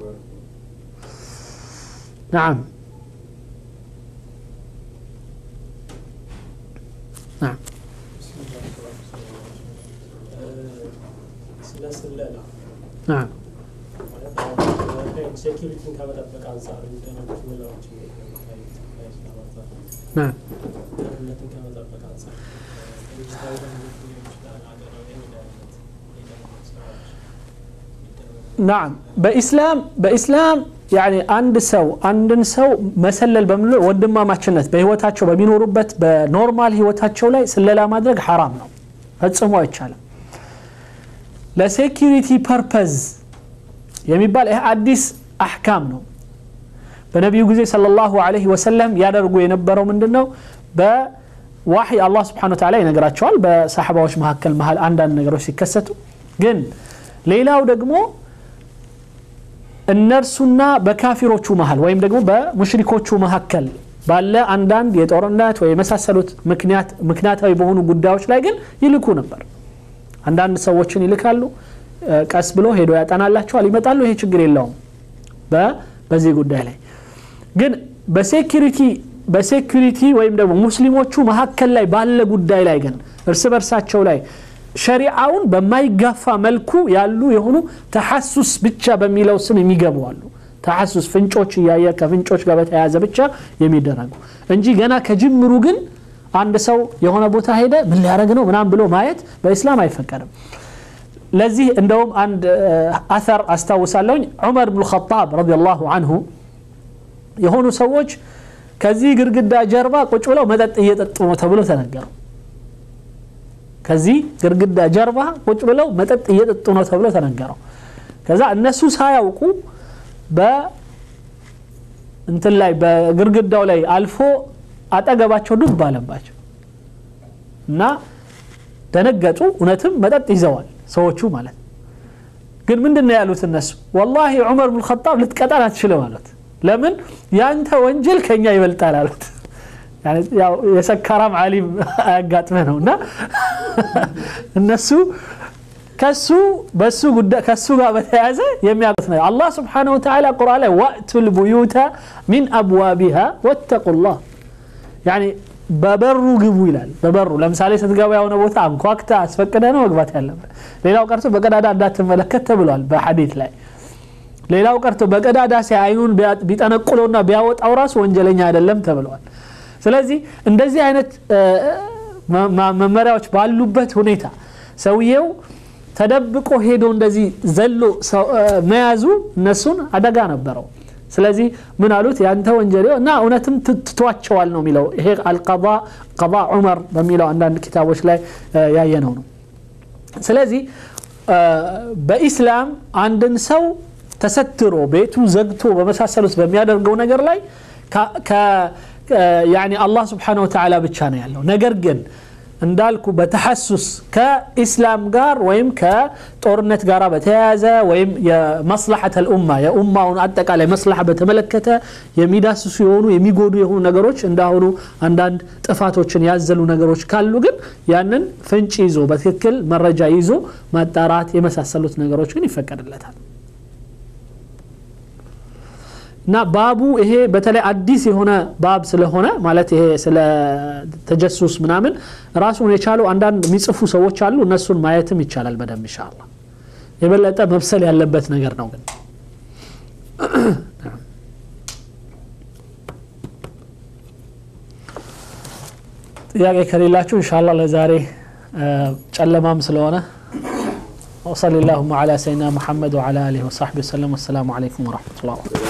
نعم نعم ስለ ስለላ نعم ማለት አሁን ሴኪሪቲን ከመጠበቅ አንጻር የሚደረጉት ምላዎች ከኢስላም አንጻር نعم ደህንነትን ከመጠበቅ አንጻር ድርጅታዊ ደህንነት ሊሆን ይችላል፣ ሀገራዊ የደህንነት የደህንነት ስራዎች የሚደረጉ ናም በኢስላም በኢስላም ያኒ አንድ ሰው አንድን ሰው መሰለል በምንለ ወንድማማችነት በህይወታቸው በሚኖሩበት በኖርማል ህይወታቸው ላይ ስለላ ማድረግ ሐራም ነው ፈጽሞ አይቻልም ለሴኪሪቲ ፐርፐዝ የሚባል ይህ አዲስ አሕካም ነው በነቢዩ ጊዜ ሰለላሁ ዐለይሂ ወሰለም ያደርጉ የነበረው ምንድን ነው በዋሒ አላህ ስብሓን ወተዓላ ይነግራቸዋል በሳሕባዎች መካከል መሀል አንዳንድ ነገሮች ሲከሰቱ ግን ሌላው ደግሞ እነርሱና በካፊሮቹ መሀል ወይም ደግሞ በሙሽሪኮቹ መካከል ባለ አንዳንድ የጦርነት ወይ የመሳሰሉት ምክንያት ምክንያታዊ በሆኑ ጉዳዮች ላይ ግን ይልኩ ነበር አንዳንድ ሰዎችን ይልካሉ እ፣ ቀስ ብሎ ሄዶ ያጠናላቸዋል ይመጣሉ ይሄ ችግር የለውም በ- በዚህ ጉዳይ ላይ ግን በሴኪሪቲ በሴኪሪቲ ወይም ደግሞ ሙስሊሞቹ መካከል ላይ ባለ ጉዳይ ላይ ግን እርስ በርሳቸው ላይ ሸሪዓውን በማይጋፋ መልኩ ያሉ የሆኑ ተሐሱስ ብቻ በሚለው ስም የሚገቡ አሉ ተሐሱስ ፍንጮች እያየ ከፍንጮች ጋር በተያያዘ ብቻ የሚደረጉ እንጂ ገና ከጅምሩ ግን አንድ ሰው የሆነ ቦታ ሄደ ምን ሊያደረግ ነው ምናም ብሎ ማየት በኢስላም አይፈቀድም ለዚህ እንደውም አንድ እ፣ አተር አስታውሳለሁኝ ዑመር ብኑ ኸጣብ ረዲየላሁ አንሁ የሆኑ ሰዎች ከዚህ ግድግዳ ጀርባ ቁጭ ብለው መጠጥ እየጠጡ ነው ተብሎ ተነገሩ ከዚህ ግድግዳ ጀርባ ቁጭ ብለው መጠጥ እየጠጡ ነው ተብሎ ተነገረው ከዛ እነሱ ሳያውቁ በ እንትን ላይ በግድግዳው ላይ አልፎ አጠገባቸው ዱብ አለባቸው እና ደነገጡ እውነትም መጠጥ ይዘዋል ሰዎቹ ማለት ነው ግን ምንድን ነው ያሉት እነሱ ወላሂ ዑመር ብን ኸጣብ ልትቀጣን አትችልም አሉት ለምን ያንተ ወንጀል ከኛ ይበልጣል አሉት ያኔ ያው የሰካራም አሊም አያጋጥመህ ነው እና እነሱ ከሱ በሱ ጉዳይ ከሱ ጋር በተያያዘ የሚያውቁት ነው አላህ ስብሓነሁ ወተዓላ ቁርአን ላይ ወእቱ ልቡዩተ ሚን አብዋቢሃ ወተቁላህ ያኒ በበሩ ግቡ ይላል በበሩ ለምሳሌ ስትገባ የሆነ ቦታ አንኳክተ አስፈቅደ ነው መግባት ያለበት ሌላው ቀርቶ በቀዳዳ እንዳትመለከት ተብሏል በሐዲት ላይ ሌላው ቀርቶ በቀዳዳ ሲያ አይኑን ቢያ- ቢጠነቁለውና ቢያወጣው ራሱ ወንጀለኛ አይደለም ተብለዋል ስለዚህ እንደዚህ አይነት እ፣ መ- መ- መመሪያዎች ባሉበት ሁኔታ ሰውየው ተደብቆ ሄዶ እንደዚህ ዘሎ ሰው- እ፣ መያዙ እነሱን አደጋ ነበረው ስለዚህ ምን አሉት ያንተ ወንጀል እና እውነትም ት- ትቷቸዋል ነው የሚለው ይሄ አልቀባ ቀባ ዑመር በሚለው አንዳንድ ኪታቦች ላይ እ፣ ያየነው ነው ስለዚህ እ፣ በኢስላም አንድን ሰው ተሰትሮ ቤቱ ዘግቶ በመሳሰሉት በሚያደርገው ነገር ላይ ከ- ከ- እ፣ ያኒ አላህ ስብሓነሁ ወተዓላ ብቻ ነው ያለው ነገር ግን እንዳልኩ በተሐሱስ ከኢስላም ጋር ወይም ከጦርነት ጋር በተያያዘ ወይም የመስላሐት ልኡማ የኡማውን አጠቃላይ መስላሐ በተመለከተ የሚዳስሱ የሆኑ የሚጎዱ የሆኑ ነገሮች እንዳሁኑ አንዳንድ ጥፋቶችን ያዘሉ ነገሮች ካሉ ግን ያንን ፍንጭ ይዞ በትክክል መረጃ ይዞ ማጣራት የመሳሰሉት ነገሮች ግን ይፈቀድለታል እና ባቡ ይሄ በተለይ አዲስ የሆነ ባብ ስለሆነ ማለት ይሄ ስለ ተጀሱስ ምናምን ራሱን የቻሉ አንዳንድ የሚጽፉ ሰዎች አሉ እነሱን ማየትም ይቻላል በደንብ ኢንሻአላህ የበለጠ መብሰል ያለበት ነገር ነው ግን ጥያቄ ከሌላችሁ ኢንሻአላህ ለዛሬ እ፣ ጨለማም ስለሆነ وصلى اللهم على سيدنا محمد وعلى اله وصحبه وسلم والسلام عليكم ورحمه الله وبركاته